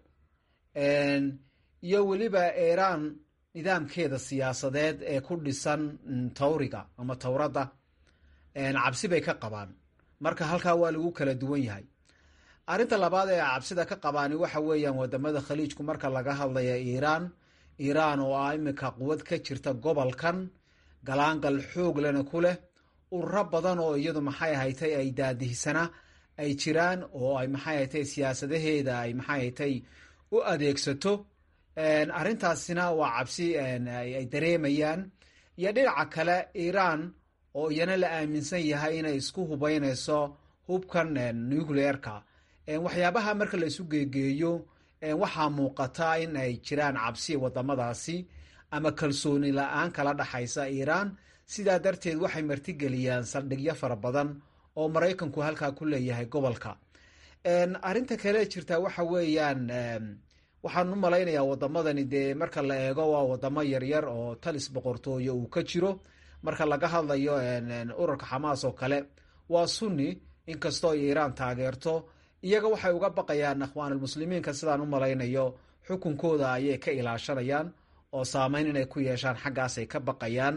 iyo weliba iiraan nidaamkeeda siyaasadeed ee ku dhisan tawriga ama towradda cabsi bay ka qabaan marka halkaa waa lagu kala duwan yahay arrinta labaad ee cabsida ka qabaani waxa weeyaan wadamada khaliijku marka laga hadlaya iiraan iiraan oo ah iminka quwad ka jirta gobolkan galaangal xoog lena ku leh ururo badan oo iyadu maxay ahatay ay daadihisana ay jiraan oo ay maxay ahatay siyaasadaheeda ay maxay ahatay u adeegsato arrintaasina waa cabsi ay dareemayaan iyo dhinaca kale iiraan oo iyana la aaminsan yahay inay isku hubeynayso hubkan nucleerka waxyaabaha marka la isu geegeeyo waxaa muuqata in ay jiraan cabsi wadamadaasi ama kalsooni la-aan kala dhaxaysa iiraan sidaa darteed waxay martigeliyaan saldhigyo fara badan oo maraykanku halkaa ku leeyahay gobolka arrinta kale jirta waxa weeyaan waxaan u malaynayaa wadamadani dee marka la eego waa wadamo yaryar oo talis boqortooyo uu ka jiro marka laga hadlayo ururka xamaas oo kale waa sunni inkastoo iiraan taageerto iyaga waxay uga baqayaan akhwaanulmuslimiinka sidaan u malaynayo xukunkooda ayay ka ilaashanayaan oo saameyn inay ku yeeshaan xaggaasay ka baqayaan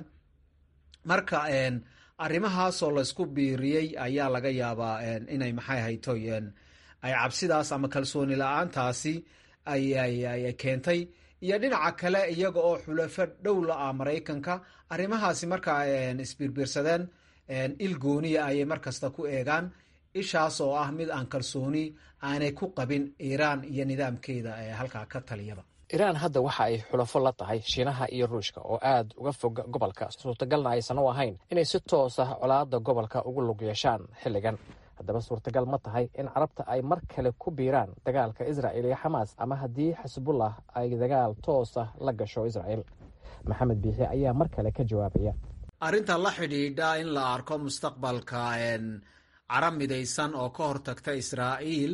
marka arrimahaasoo laysku biiriyey ayaa laga yaabaa inay maxay hayto ay cabsidaas ama kalsooni la-aantaasi ay keentay iyo dhinaca kale iyaga oo xulafo dhow la ah maraykanka arrimahaasi markaa isbiirbiirsadeen il gooniya ayay markasta ku eegaan ishaas oo ah mid aan kalsooni aanay ku qabin iiraan iyo nidaamkeeda ee halkaa ka taliyaba iiraan hadda waxa ay xulafo la tahay shiinaha iyo ruushka oo aad uga fog gobolka suurtagalna aysan u ahayn inay si toos ah colaadda gobolka ugu lug yeeshaan xilligan haddaba suurtagal ma tahay in carabta ay mar kale ku biiraan dagaalka israa'il iyo xamaas ama haddii xisbullah ay dagaal toos ah la gasho israa'il maxamed biixi ayaa mar kale ka jawaabaya arrinta la xidhiidha in la arko mustaqbalka carab midaysan oo ka hortagta israa'iil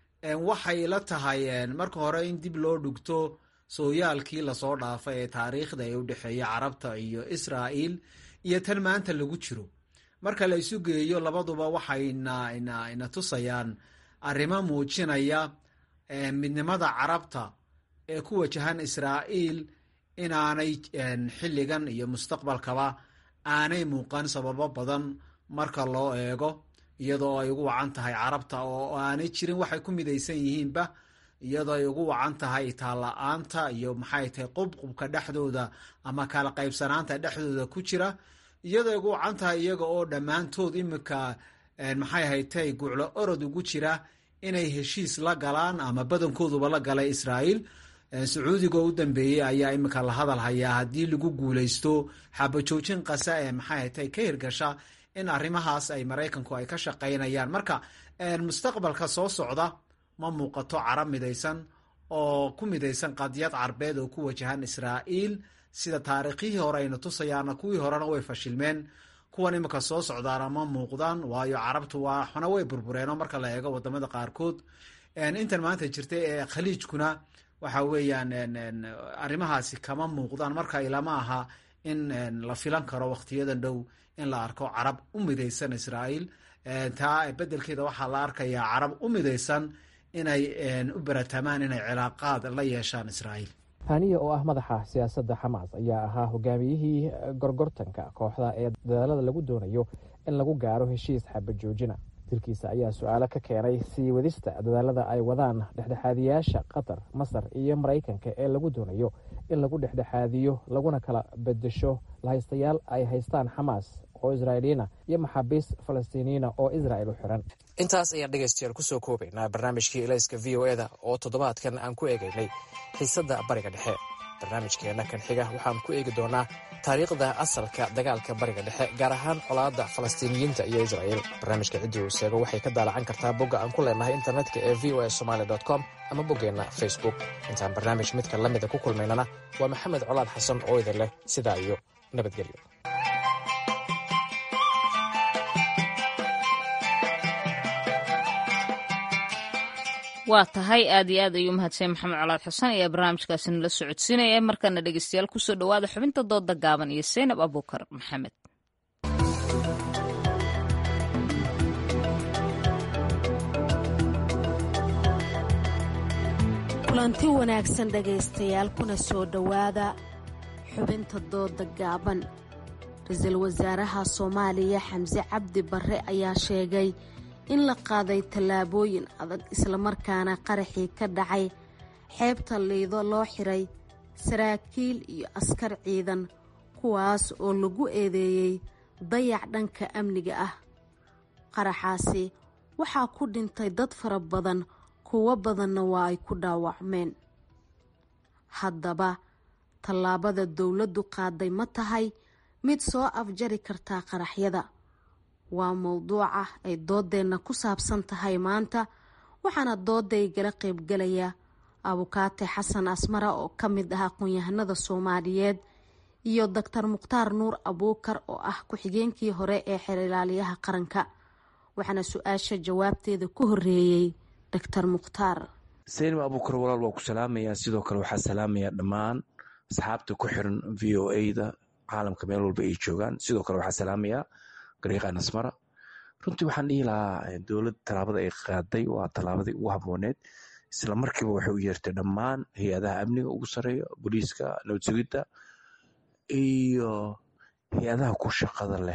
waxay la tahay marka hore in dib loo dhugto sooyaalkii lasoo dhaafay ee taariikhda ee u dhexeeya carabta iyo israa'iil iyo tan maanta lagu jiro marka la isu geeyo labaduba waxay ina tusayaan arrimo muujinaya midnimada carabta ee ku wajahan israa'iil inaanay xilligan iyo mustaqbalkaba aanay muuqan sababo badan marka loo eego iyadoo ay ugu wacan tahay carabta oo aanay jirin waxay ku midaysan yihiinba iyadoo ay ugu wacan tahay itaalla-aanta iyo maxay tahay qubqubka dhexdooda ama kala qaybsanaanta dhexdooda ku jira iyadoo ay ugu wacan tahay iyaga oo dhammaantood imika maxay haytay guclo orod ugu jira inay heshiis la galaan ama badankooduba la galay israa'iil sacuudiga u dambeeyey ayaa imika la hadal hayaa haddii lagu guulaysto xabajoojin qasa ee maxay haytay ka hirgasha in arrimahaas ay maraykanku ay ka shaqaynayaan marka mustaqbalka soo socda ma muuqato carab midaysan oo ku midaysan qadiyad carbeed oo ku wajahan israa'iil sida taariikhihii hore ayna tusayaana kuwii horena way fashilmeen kuwan imika soo socdaana ma muuqdaan waayo carabtu waxna way burbureenoo marka la eego wadamada qaarkood intan maanta jirta ee khaliijkuna waxa weeyaan arrimahaasi kama muuqdaan marka ilama aha in la filan karo wakhtiyadan dhow in la arko carab u midaysan israa'iil taa bedelkeeda waxaa la arkayaa carab u midaysan inay u baratamaan inay cilaaqaad la yeeshaan israa'iil haniya oo ah madaxa siyaasadda xamaas ayaa ahaa hogaamiyihii gorgortanka kooxda ee dadaalada lagu doonayo in lagu gaaro heshiis xabajoojina dilkiisa ayaa su-aalo ka keenay sii wadista dadaalada ay wadaan dhexdhexaadiyaasha qatar masar iyo maraykanka ee lagu doonayo in lagu dhexdhexaadiyo laguna kala bedesho lahaystayaal ay haystaan xamaas oo israa'iiliyiina iyo maxaabiis falastiiniyiina oo israa'il u xiran intaas ayaan dhegaystayaal kusoo koobaynaa barnaamijkii elayska v o eda oo toddobaadkan aan ku eegaynay xiisadda bariga dhexe barnaamijkeenna kan xiga waxaan ku eegi doonaa taariikhda asalka dagaalka bariga dhexe gaar ahaan colaadda falastiiniyiinta iyo israa'il barnaamijka ciddii uu seego waxay ka daalacan kartaa bogga aan ku leenahay internetka ee v o a somaali com ama boggeenna facebook intaan barnaamij midka la mida ku kulmaynana waa maxamed colaad xasan oo idin leh sidaa iyo nabadgelyo waa tahay aad iyo aad ayuu mahadsan maxamed colaad xuseen ayaa barnaamijkaasi nala socodsiinaya markana dhegeystayaal kusoo dhowaada xubinta dooda gaaban iyo seynab abuukar maxamed kulanti wanaagsan dhegaystayaal kuna soo dhowaada xubinta dooda gaaban ra-iisul wasaaraha soomaaliya xamse cabdi barre ayaa sheegay in la qaaday tallaabooyin adag islamarkaana qaraxii ka dhacay xeebta liido loo xiray saraakiil iyo askar ciidan kuwaas oo lagu eedeeyey dayac dhanka amniga ah qaraxaasi waxaa ku dhintay dad fara badan kuwo badanna waa ay ku dhaawacmeen haddaba tallaabada dowladdu qaaday ma tahay mid soo afjari kartaa qaraxyada waa mowduuca ay doodeenna ku saabsan tahay maanta waxaana dooday gala qaybgalaya abukaate xasan asmara oo ka mid ah aqoon-yahanada soomaaliyeed iyo doctor mukhtaar nuur abuukar oo ah ku-xigeenkii hore ee xerilaalyaha qaranka waxaana su-aasha jawaabteeda ku horeeyey doctor mukhtaar saynab abuukar walaal waa ku salaamayaa sidoo kale waxaa salaamayaa dhammaan asxaabta ku xiran v o a da caalamka meel walba ay joogaan sidoo kale waxaa salaamayaa gariiqan asmara runtii waxaan dhihi lahaa dowladda tallaabada ay qaaday waa tallaabadii ugu habooneed isla markiiba waxay u yeertay dhammaan hay-adaha amniga ugu sareeya booliiska nabad sugidda iyo hay-adaha ku shaqada leh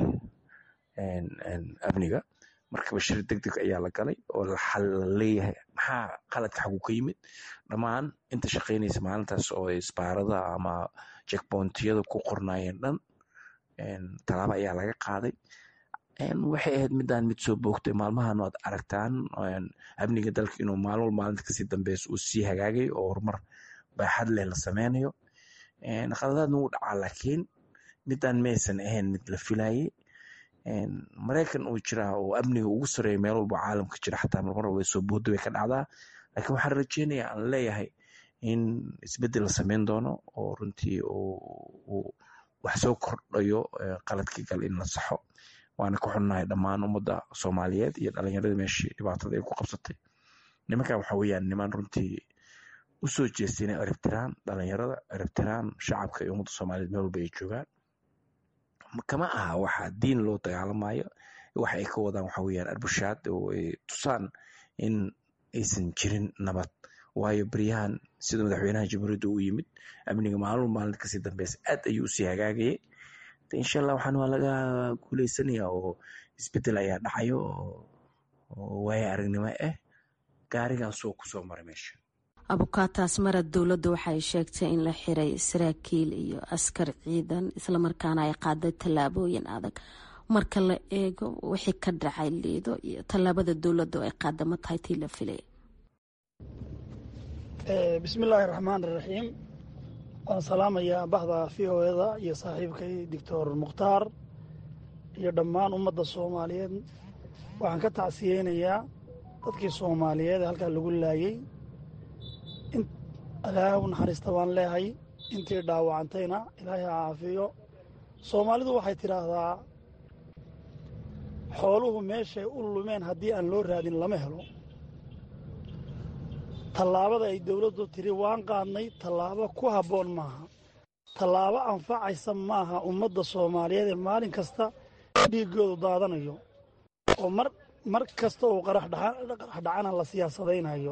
amniga markaba shir deg deg ayaa la galay oo la leeyahay maxaa qaladka xagu ka yimid dhammaan inta shaqaynaysa maalintaas oo isbaarada ama jekboontiyada ku qornaayeen dhan tallaabo ayaa laga qaaday waxay ahayd midaan mid soo boogtay maalmahan aad aragtaan amniga dalka inuu maalin wal maalinta kasii dambeys uu sii hagaagay oo horumar baaxad leh la sameynayo qaladaadna wuu dhacaa laakiin midaan maysan ahayn mid la filayay maraykan uu jiraa oo amniga ugu sareeya meel walba caalamka jira xataa marmar walba soo boodda way ka dhacdaa laakiin waxaan rajeynayaa aan leeyahay in isbeddel la sameyn doono oo runtii uu wax soo kordhayo qaladkii gal in la saxo waana ka xunnahay dhammaan ummadda soomaaliyeed iyo dhallinyaradii meeshii dhibaatada ay ku qabsatay nimankan waxa weeyaan niman runtii u soo jeestay inay eribtiraan dhallinyarada eribtiraan shacabka iyo ummadda soomaaliyeed meel walba ay joogaan kama aha waxa diin loo dagaalamayo waxa ay ka wadaan waxa weeyaan arbushaad oo ay tusaan in aysan jirin nabad waayo beryahan sida madaxweynaha jamhuuriyadda u yimid amniga maalin maalinta kasii dambeysa aad ayuu usii hagaagayay insha allah waxaan waa laga guuleysanaya oo isbedel ayaa dhacayo oo waayo aragnimo ah gaarigaasoo kusoo maray meesha abukaataas marad dowladda waxay sheegtay in la xiray saraakiil iyo askar ciidan islamarkaana ay qaaday tallaabooyin adag marka la eego wixii ka dhacay liido iyo tallaabada dowladda ay qaada ma tahay tii la filay bismillaahi raxmaan iraxiim waan salaamayaa bahda v o eda iyo saaxiibkay doctor mukhtaar iyo dhammaan ummadda soomaaliyeed waxaan ka tacsiyeynayaa dadkii soomaaliyeed ee halkaa lagu laayey ilaahay u naxariista baan leehay intii dhaawacantayna ilaahay ha caafiyo soomaalidu waxay tidhaahdaa xooluhu meeshay u lumeen haddii aan loo raadin lama helo tallaabada ay dawladdu tidhi waan qaadnay tallaabo ku habboon maaha tallaabo anfacaysa maaha ummadda soomaaliyeed ee maalin kasta dhiiggoodu daadanayo oo mar mar kasta uu qarax dhacana la siyaasadaynayo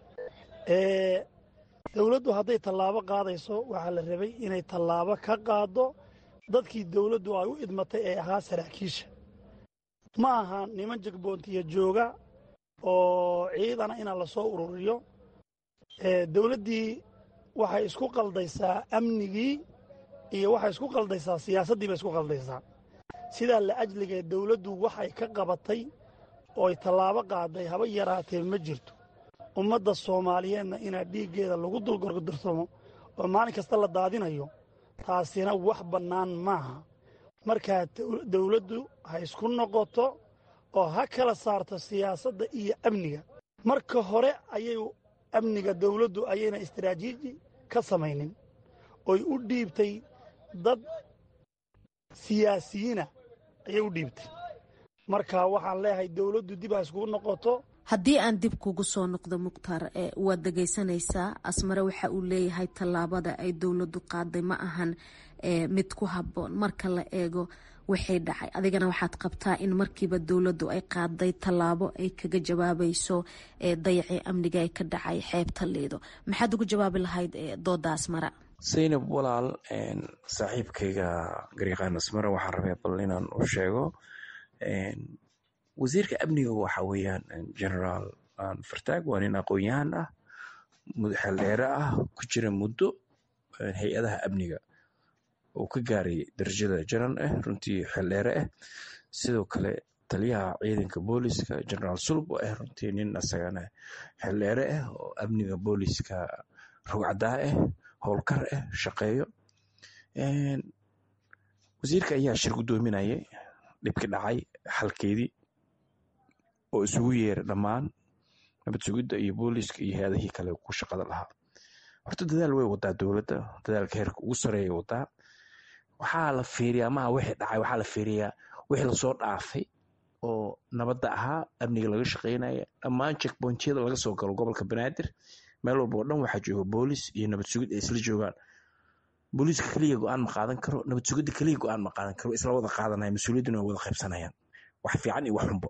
dawladdu hadday tallaabo qaadayso waxaa la rabay inay tallaabo ka qaaddo dadkii dawladdu ay u idmatay ee ahaa saraakiisha ma aha niman jegboontiya jooga oo ciidana inaan la soo ururiyo dawladdii waxay isku qaldaysaa amnigii iyo waxay isku qaldaysaa siyaasaddii bay isku qaldaysaa sidaa la ajligee dawladdu waxay ka qabatay ooy tallaabo qaaday haba yaraatee ma jirto ummadda soomaaliyeedna inaa dhiiggeeda lagu dulgorgordarsamo oo maalin kasta la daadinayo taasina wax bannaan maaha markaa dawladdu ha isku noqoto oo ha kala saarto siyaasadda iyo amniga marka hore ayay amniga dawladdu ayayna istaraatiiji ka samaynin oy u dhiibtay dad siyaasiyiina ayay u dhiibtay marka waxaan leeyahay dawladdu dib ha iskugu noqoto haddii aan dib kugu soo noqdo mukhtaar waad dhegaysanaysaa asmare waxa uu leeyahay tallaabada ay dowladdu qaaday ma ahan mid ku habboon marka la eego waxay dhacay adigana waxaad qabtaa in markiiba dowladdu ay qaaday tallaabo ay kaga jawaabayso dayacii amniga ee ka dhacay xeebta liido maxaad ugu jawaabi lahayd doodaas mara saynab walaal saaxiibkayga garyaqaan asmara waxaan rabay bal inaan u sheego wasiirka amniga waxa weeyaan generaal fartaag waa nin aqoon-yahan ah xeeldheere ah ku jira muddo hay-adaha amniga uu ka gaaray darajada jaran ah runtii xeeldheere ah sidoo kale taliyaha ciidanka booliska generaal sulb oo ah runtii nin asagana xeeldheere ah oo amniga booliska rugcadaa ah howlkar ah shaqeeyo wasiirka ayaa shir guddoominayay dhibki dhacay xalkeedii oo isugu yeeray dhammaan nabad sugidda iyo booliska iyo hay-adihii kale ku shaqada lahaa horta dadaal way wadaa dowladda dadaalka heerka ugu sareeya wadaa waxaa la fiiriyaa maha wixii dhacay waxaa la fiiriyaa wixii lasoo dhaafay oo nabadda ahaa amniga laga shaqeynaya dhammaan checkpointyada laga soo galo gobolka banaadir meel walba oo dhan waxaa jooga boolis iyo nabad sugid ay isla joogaan booliiska keliya go-aan ma qaadan karo nabad sugidda keliya go-aan ma qaadan karo isla wada qaadanaya mas-uuliyadduna way wada qaybsanayaan wax fiican iyo wax xunbo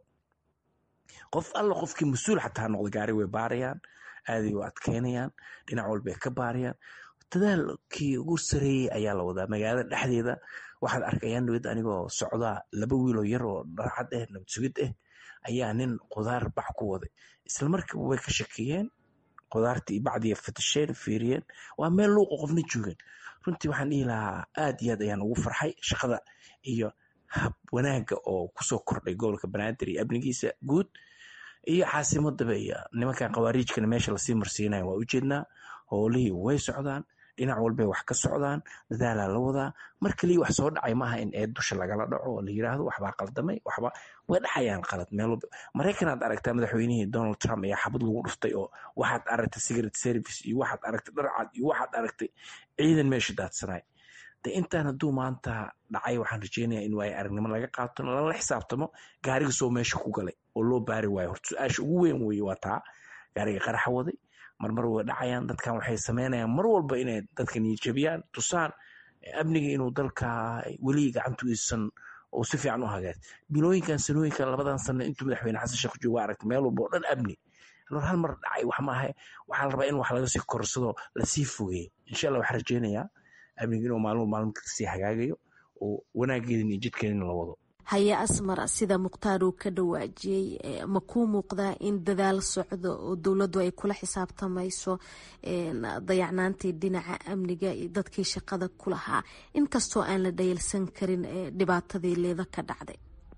qof alla qofkii mas-uul xataa noqda gaari way baarayaan aaday u adkeynayaan dhinac walbay ka baarayaan dadaalkii ugu sareeyey ayaa la wadaa magaalada dhexdeeda waxaad arkayaan dowladda anigoo socdaa laba wiiloo yar oo dharcad ah nabad sugid ah ayaa nin qudaar bax ku waday isla markiiba way ka shakiyeen qudaartii bacdiya fatasheen fiiriyeen waa meel luuqa qofna joogeen runtii waxaan dhihi lahaa aad iyo aad ayaan ugu farxay shaqada iyo hab wanaagga oo kusoo kordhay gobolka banaadir iyo amnigiisa guud iyo caasimadaba iyo nimankan khawaariijkana meesha lasii marsiinaya waa ujeednaa howlihii way socdaan dhinac walbay wax ka socdaan dadaalaa la wadaa mar kaliya wax soo dhacay maaha in eed dusha lagala dhaco oo la yiraahdo waxbaa qaldamay waxba way dhacayaan qalad meel walba maraykan aad aragtaa madaxweynihii donald trump ayaa xabad lagu dhuftay oo waxaad aragtay secret service iyo waxaad aragtay dharcad iyo waxaad aragtay ciidan meesha daadsanay de intaan hadduu maanta dhacay waxaan rajeynayaa in waayo aragnimo laga qaato lala xisaabtamo gaariga soo meesha ku galay oo loo baari waayo horta su-aasha ugu weyn weye waa taa gaariga qaraxa waday marmar way dhacayaan dadkan waxay sameynayaan mar walba inay dadka niyadjabiyaan tusaan amniga inuu dalka weli gacantu isan oo si fiican u hagaag bilooyinkan sanooyinkan labadan sano intuu madaxweyne xasan sheekh joogo aragtay meel walba oo dhan amni hal mar dhacay wax maaha waxaa la rabaa in wax laga sii korsado lasii fogeeyo insha allah waxaan rajeynayaa amniga inuu maalmo maalmo kasii hagaagayo oo wanaageedin iyo jidkeedina la wado haye asmar sida mukhtaar uu ka dhawaajiyey ma kuu muuqdaa in dadaal socdo oo dowladdu ay kula xisaabtamayso dayacnaantii dhinaca amniga iyo dadkii shaqada ku lahaa inkastoo aan la dhayalsan karin dhibaatadii leeda ka dhacday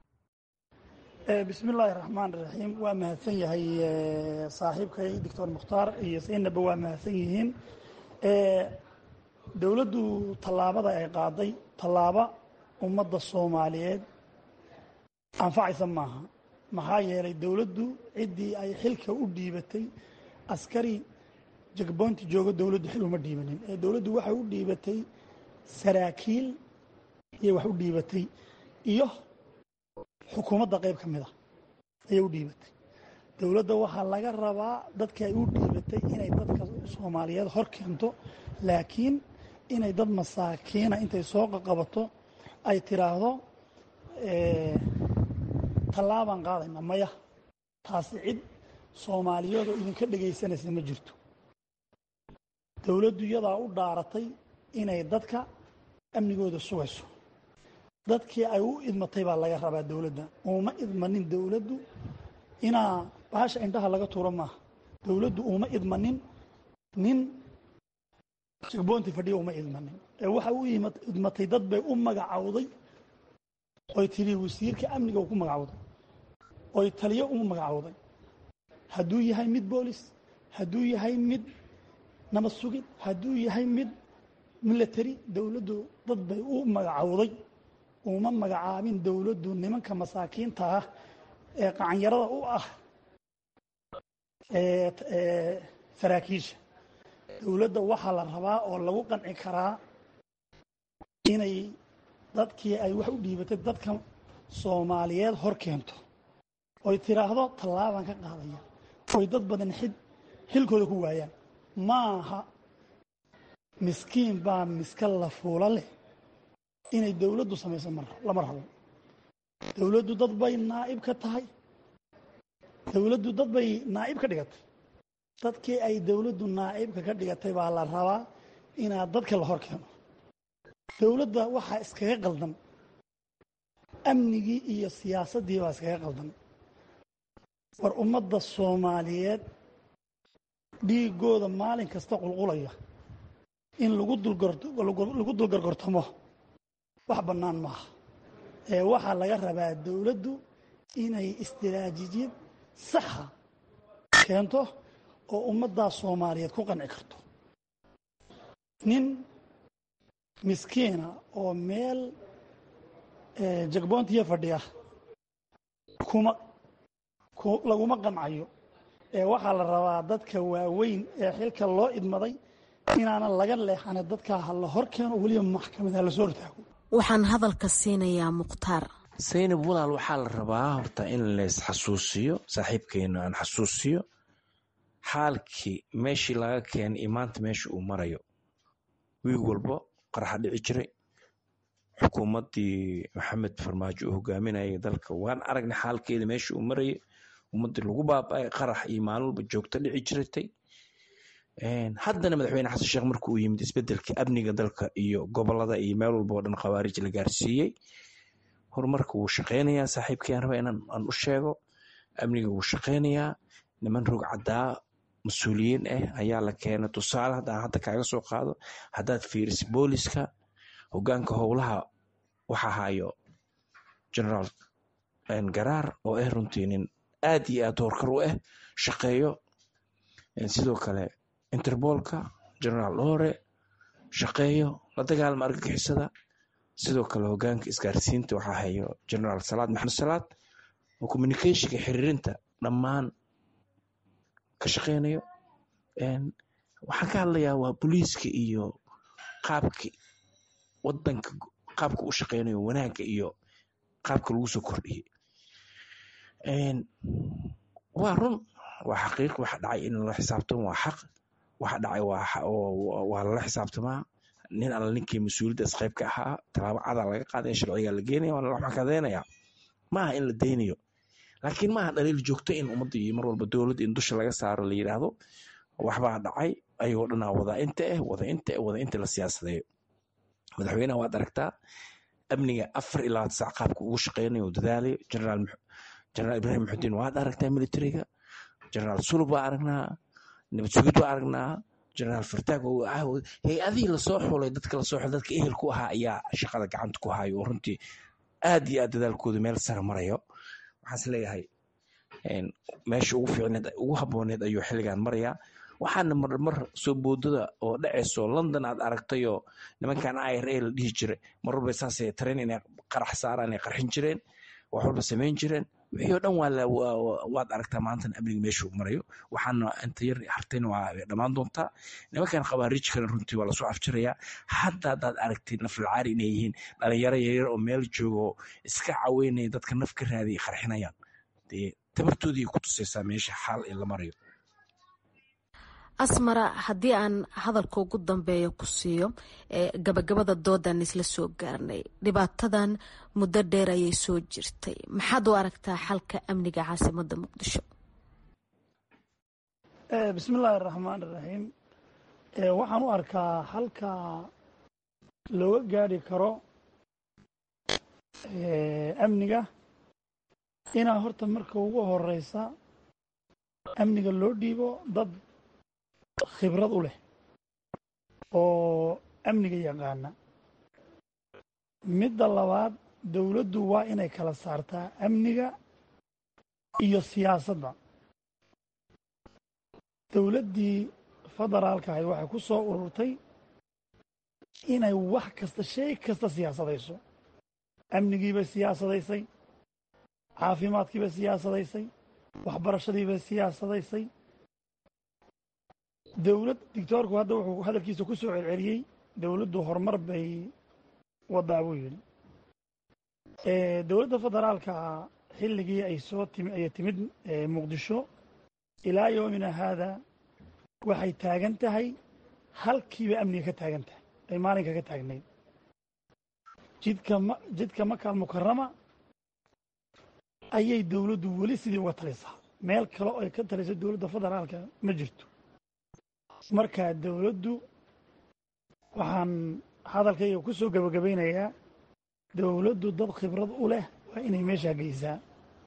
bismi illaahi raxmaan raxiim waa mahadsan yahay saaxiibkay doctor mukhtaar iyo saynaba waa mahadsan yihiin dowladdu tallaabada ay qaaday tallaaba ummadda soomaaliyeed anfacaysa maaha maxaa yeelay dowladdu ciddii ay xilka u dhiibatay askari jagboynti jooga dowladdu xil uma dhiibanin ee dowladdu waxay u dhiibatay saraakiil iyo wax u dhiibatay iyo xukuumadda qayb ka mid a ayay u dhiibatay dowladda waxaa laga rabaa dadkii ay u dhiibatay inay dadka soomaaliyeed hor keento laakiin inay dad masaakiina intay soo qaqabato ay tiraahdo tallaabaan qaadayna maya taasi cid soomaaliyeedoo idinka dhegaysanaysa ma jirto dowladdu iyadaa u dhaaratay inay dadka amnigooda sugayso dadkii ay u idmatay baa laga rabaa dowladda uma idmanin dowladdu inaa bahasha indhaha laga tuuro maaha dowladdu uma idmanin nin jigboonti fadhiya uma idmanin ee waxa u idmatay dad bay u magacawday oy tidhi wasiirka amniga u ku magacawday oy taliyo u magacawday hadduu yahay mid boolis hadduu yahay mid nabad sugid hadduu yahay mid milatary dowladdu dad bay u magacawday uma magacaabin dowladdu nimanka masaakiinta ah ee qacanyarada u ah saraakiisha dowladda waxaa la rabaa oo lagu qanci karaa inay dadkii ay wax u dhiibatay dadka soomaaliyeed hor keento oy tiraahdo tallaabaan ka qaadaya oy dad badan xid xilkooda ku waayaan maaha miskiin baa miska la fuula leh inay dowladdu samayso lama rabo dowladdu dad bay naa'ib ka tahay dowladdu dad bay naa'ib ka dhigatay dadkii ay dowladdu naa'ibka ka dhigatay baa la rabaa inaad dadka la hor keeno dowladda waxaa iskaga qaldan amnigii iyo siyaasaddii baa iskaga qaldan war ummadda soomaaliyeed dhiigooda maalin kasta qulqulaya in lagu dulagu dulgargortamo wax bannaan maaha ee waxaa laga rabaa dowladdu inay istiraatiijiyad saxa keento oo ummaddaa soomaaliyeed ku qanci karto nin miskiina oo meel jagboontiya fadhiya kuma laguma qancayo ee waxaa la rabaa dadka waaweyn ee xilka loo idmaday inaanan laga leexane dadkaa ha la hor keeno weliba maxkamad ha la soo hortaago waxaan hadalka siinayaa mukhtaar saynab walaal waxaa la rabaa horta in leys xasuusiyo saaxiibkeena aan xasuusiyo xaalkii meeshii laga keenay iyo maanta meesha uu marayo wiig walbo qaraxa dhici jiray xukuumaddii maxamed farmaajo uu hogaaminayay dalka waan aragnay xaalkeeda meesha uu marayay ummaddii lagu baaba'ay qarax iyo maalin walba joogto dhici jiratay haddana madaxweyne xasan sheekh marka uu yimid isbedelka amniga dalka iyo gobolada iyo meel walba oo dhan khawaarij la gaarsiiyey horumarka wuu shaqeynayaa saaxiibkii aan raba inaan aan u sheego amniga wuu shaqeynayaa niman rog caddaa mas-uuliyiin ah ayaa la keenay tusaale haddaan hadda kaaga soo qaado haddaad fiiriso booliska hogaanka howlaha waxa hayo generaal garaar oo ah runtii nin aad iyo aad hoorkar u ah shaqeeyo sidoo kale interboolka generaal dhore shaqeeyo la dagaalama argagixisada sidoo kale hogaanka isgaarsiinta waxaa hayo generaal salaad maxamed salaad oo communicationka xiriirinta dhammaan ka shaqeynayo waxaan ka hadlayaa waa booliiska iyo qaabki wadanka qaabka u shaqeynayo wanaagga iyo qaabka lagu soo kordhiyey waa run waa xaqiiq waxa dhacay in lala xisaabtamo waa xaq waxa dhacay waa lala xisaabtamaa nin alla ninkii mas-uuliyadda isqeyb ka ahaa tallaabo cadaa laga qaadaya sharcigaa la geenaya waana la maxkadaynaya maaha in la deynayo laakiin maaha dhaliil joogto in ummadda iyo mar walba dowladda in dusha laga saaro la yidhaahdo waxbaa dhacay ayagoo dhanaa wada inta ah wada inta ah wada inta la siyaasadeeyo madaxweynaha waad aragtaa amniga afar iyo labaatan saac qaabka ugu shaqeynayo dadaalayo generaal generaal ibrahim maxudiin waad aragtaa militariga generaal sulub waa aragnaa nabad sugid waa aragnaa generaal fartaag hay-adihii lasoo xulay dadka lasoo xulay dadka ehel ku ahaa ayaa shaqada gacanta ku hayo oo runtii aad iyo aad dadaalkooda meel sare marayo waxaan is leeyahay meesha ugu fiicneed ugu habooneed ayuu xilligan marayaa waxaana marmar soo boodada oo dhacayso london aad aragtayoo nimankan i r a la dhihi jiray mar walba saasay tareen inay qarax saaraan ay qarxin jireen wax walba samayn jireen wixii oo dhan waad aragtaa maantana amniga meeshuu marayo waxaana inta yar hartayna waa dhammaan doontaa nimankan khawaariijkana runtii waa lasoo afjirayaa hadda haddaad aragtay nafalcaari inay yihiin dhalinyaro yaryar oo meel jooga oo iska caweynaya dadka naf ka raadiya qarxinayaan dee tabartoodii ku tusaysaa meesha xaal ee la marayo asmara haddii aan hadalka ugu dambeeya ku siiyo gabagabada doodan isla soo gaarnay dhibaatadan muddo dheer ayay soo jirtay maxaad u aragtaa xalka amniga caasimada muqdisho bismi illaahi araxmaan iraxiim waxaan u arkaa halka looga gaari karo amniga inaa horta marka ugu horeysa amniga loo dhiibo dad khibrad u leh oo amniga yaqaana midda labaad dowladdu waa inay kala saartaa amniga iyo siyaasadda dowladdii federaalka ahayd waxay ku soo ururtay inay wax kasta shay kasta siyaasadayso amnigiibay siyaasadaysay caafimaadkiibay siyaasadaysay waxbarashadiibay siyaasadaysay dowlad dictoorku hadda wuxuu hadalkiisa ku soo celceliyey dowladdu horumar bay wadaa buu yidhi dowladda federaalka xilligii ay soo timi ayay timid muqdisho ilaa yoomina haada waxay taagan tahay halkiiba amniga ka taagan tahay ay maalinka ka taagnayd jidka ma jidka makaal mukarama ayay dowladdu weli sidii uga talisaa meel kale oo ay ka taliso dowladda federaalka ma jirto marka dowladdu waxaan hadalkayga ku soo gebagabaynayaa dowladdu dad khibrad u leh waa inay meeshaa geysaa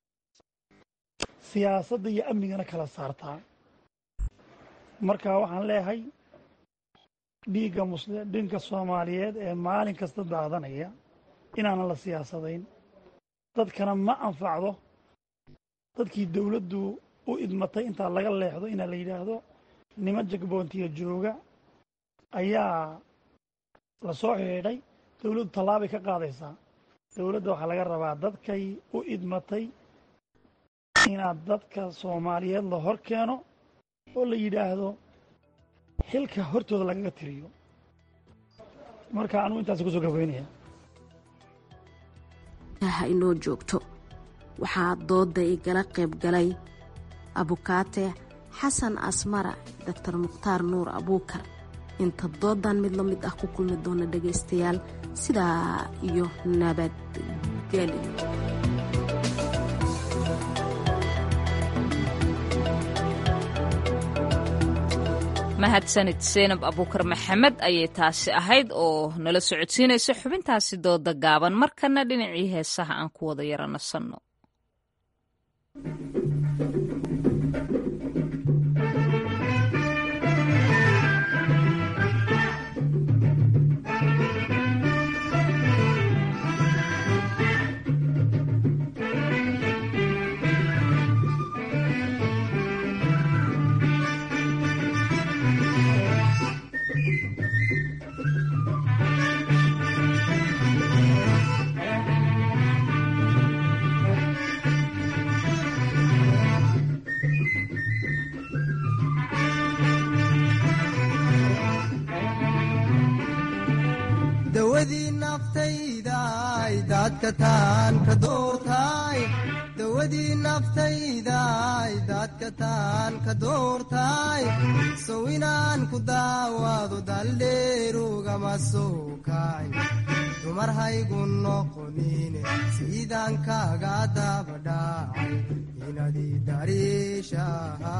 siyaasadda iyo amnigana kala saartaa marka waxaan leeyahay dhiigga musli dhinka soomaaliyeed ee maalin kasta daadanaya inaanan la siyaasadayn dadkana ma anfacdo dadkii dowladdu u idmatay intaa laga leexdo inaa la yidhaahdo niman jagboontiya jooga ayaa la soo xidhiidhay dowladdu tallaabay ka qaadaysaa dowladda waxaa laga rabaa dadkay u idmatay inaad dadka soomaaliyeed la hor keeno oo la yidhaahdo xilka hortooda lagaga tiriyo marka anugu intaas kusoo gabaynaya ha inoo joogto waxaa doodda igala qayb galay abukaate xasan asmara doctor mukhtaar nuur abuukar inta doodan mid la mid ah ku kulmi doona dhegaystayaal sidaa iyo nabadgeli mahadsanid seenab abuukar maxamed ayay taasi ahayd oo nala socodsiinaysa xubintaasi dooda gaaban markana dhinacii heesaha aan ku wada yara nasanno dawadii naftaydaay daadka taan ka doortaay dawadii naftaydaay daadka taan ka doortaay sow inaan ku daawaado daldheerugama soo kaay dumar haygu noqonine siidaan kaaga dabadhaacay inadii dariishaha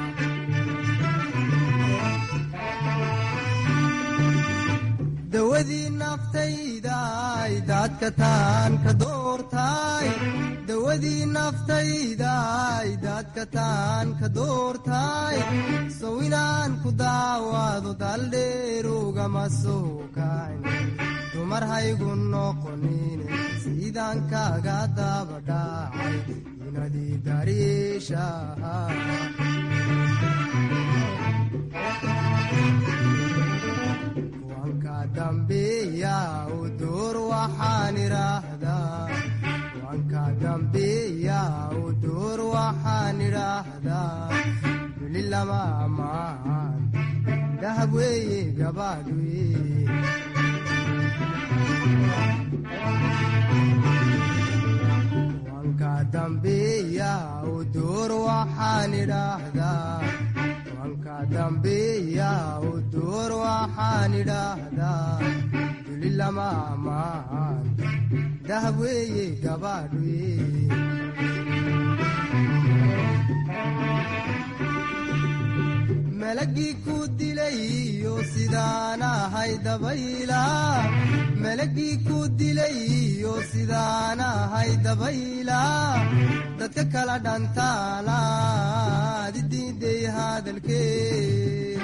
dawadii naftaydaay daadka taan ka doortaay dawadii naftaydaay daadka taan ka doortaay sow inaan ku daawaado daldheerugama soo kayn dumar haygu noqonine siidaan kaaga dabadhaacay inadii dariishaha dambiya u duur waxaan idhaahdaa wanka dambiya u duur waxaan idhaahdaa duli lama ammaan dahab weeye gabadhwe wanka dambiya u duur waxaan idhaahdaa wanka dambiya u duur waxaan idhaahdaa duli lama ammaan dahab weeye gabadhwe malagii ku dilayo sidaan ahay dabayla malagii ku dilayo sidaan ahay dabayla dadka kala dhantaalaad idiiday hadalkee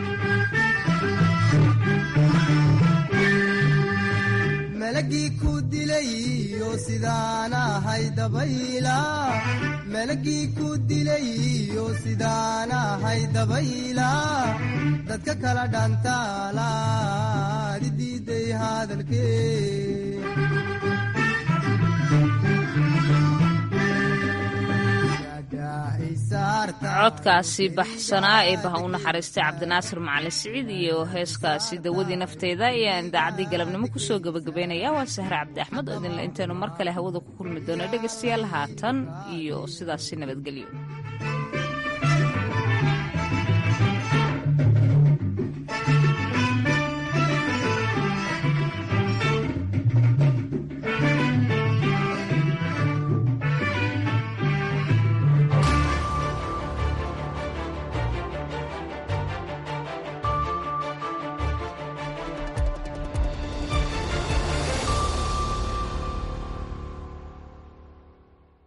malagii ku dilayo sidaan ahay dabayla malagii ku dilayo sidaan ahay dabayla dadka kala dhantaalaad idiiday hadalkee codkaasi baxsanaa ee baha u naxariistay cabdinaasir macalin siciid iyo heeskaasi dawadii nafteeda ayaan idaacaddii galabnimo kusoo gebagabeynaya waa sahre cabdi axmed oo idinle intaynu mar kale hawada ku kulmi doono dhegaystayaal haatan iyo sidaasi nabadgelyo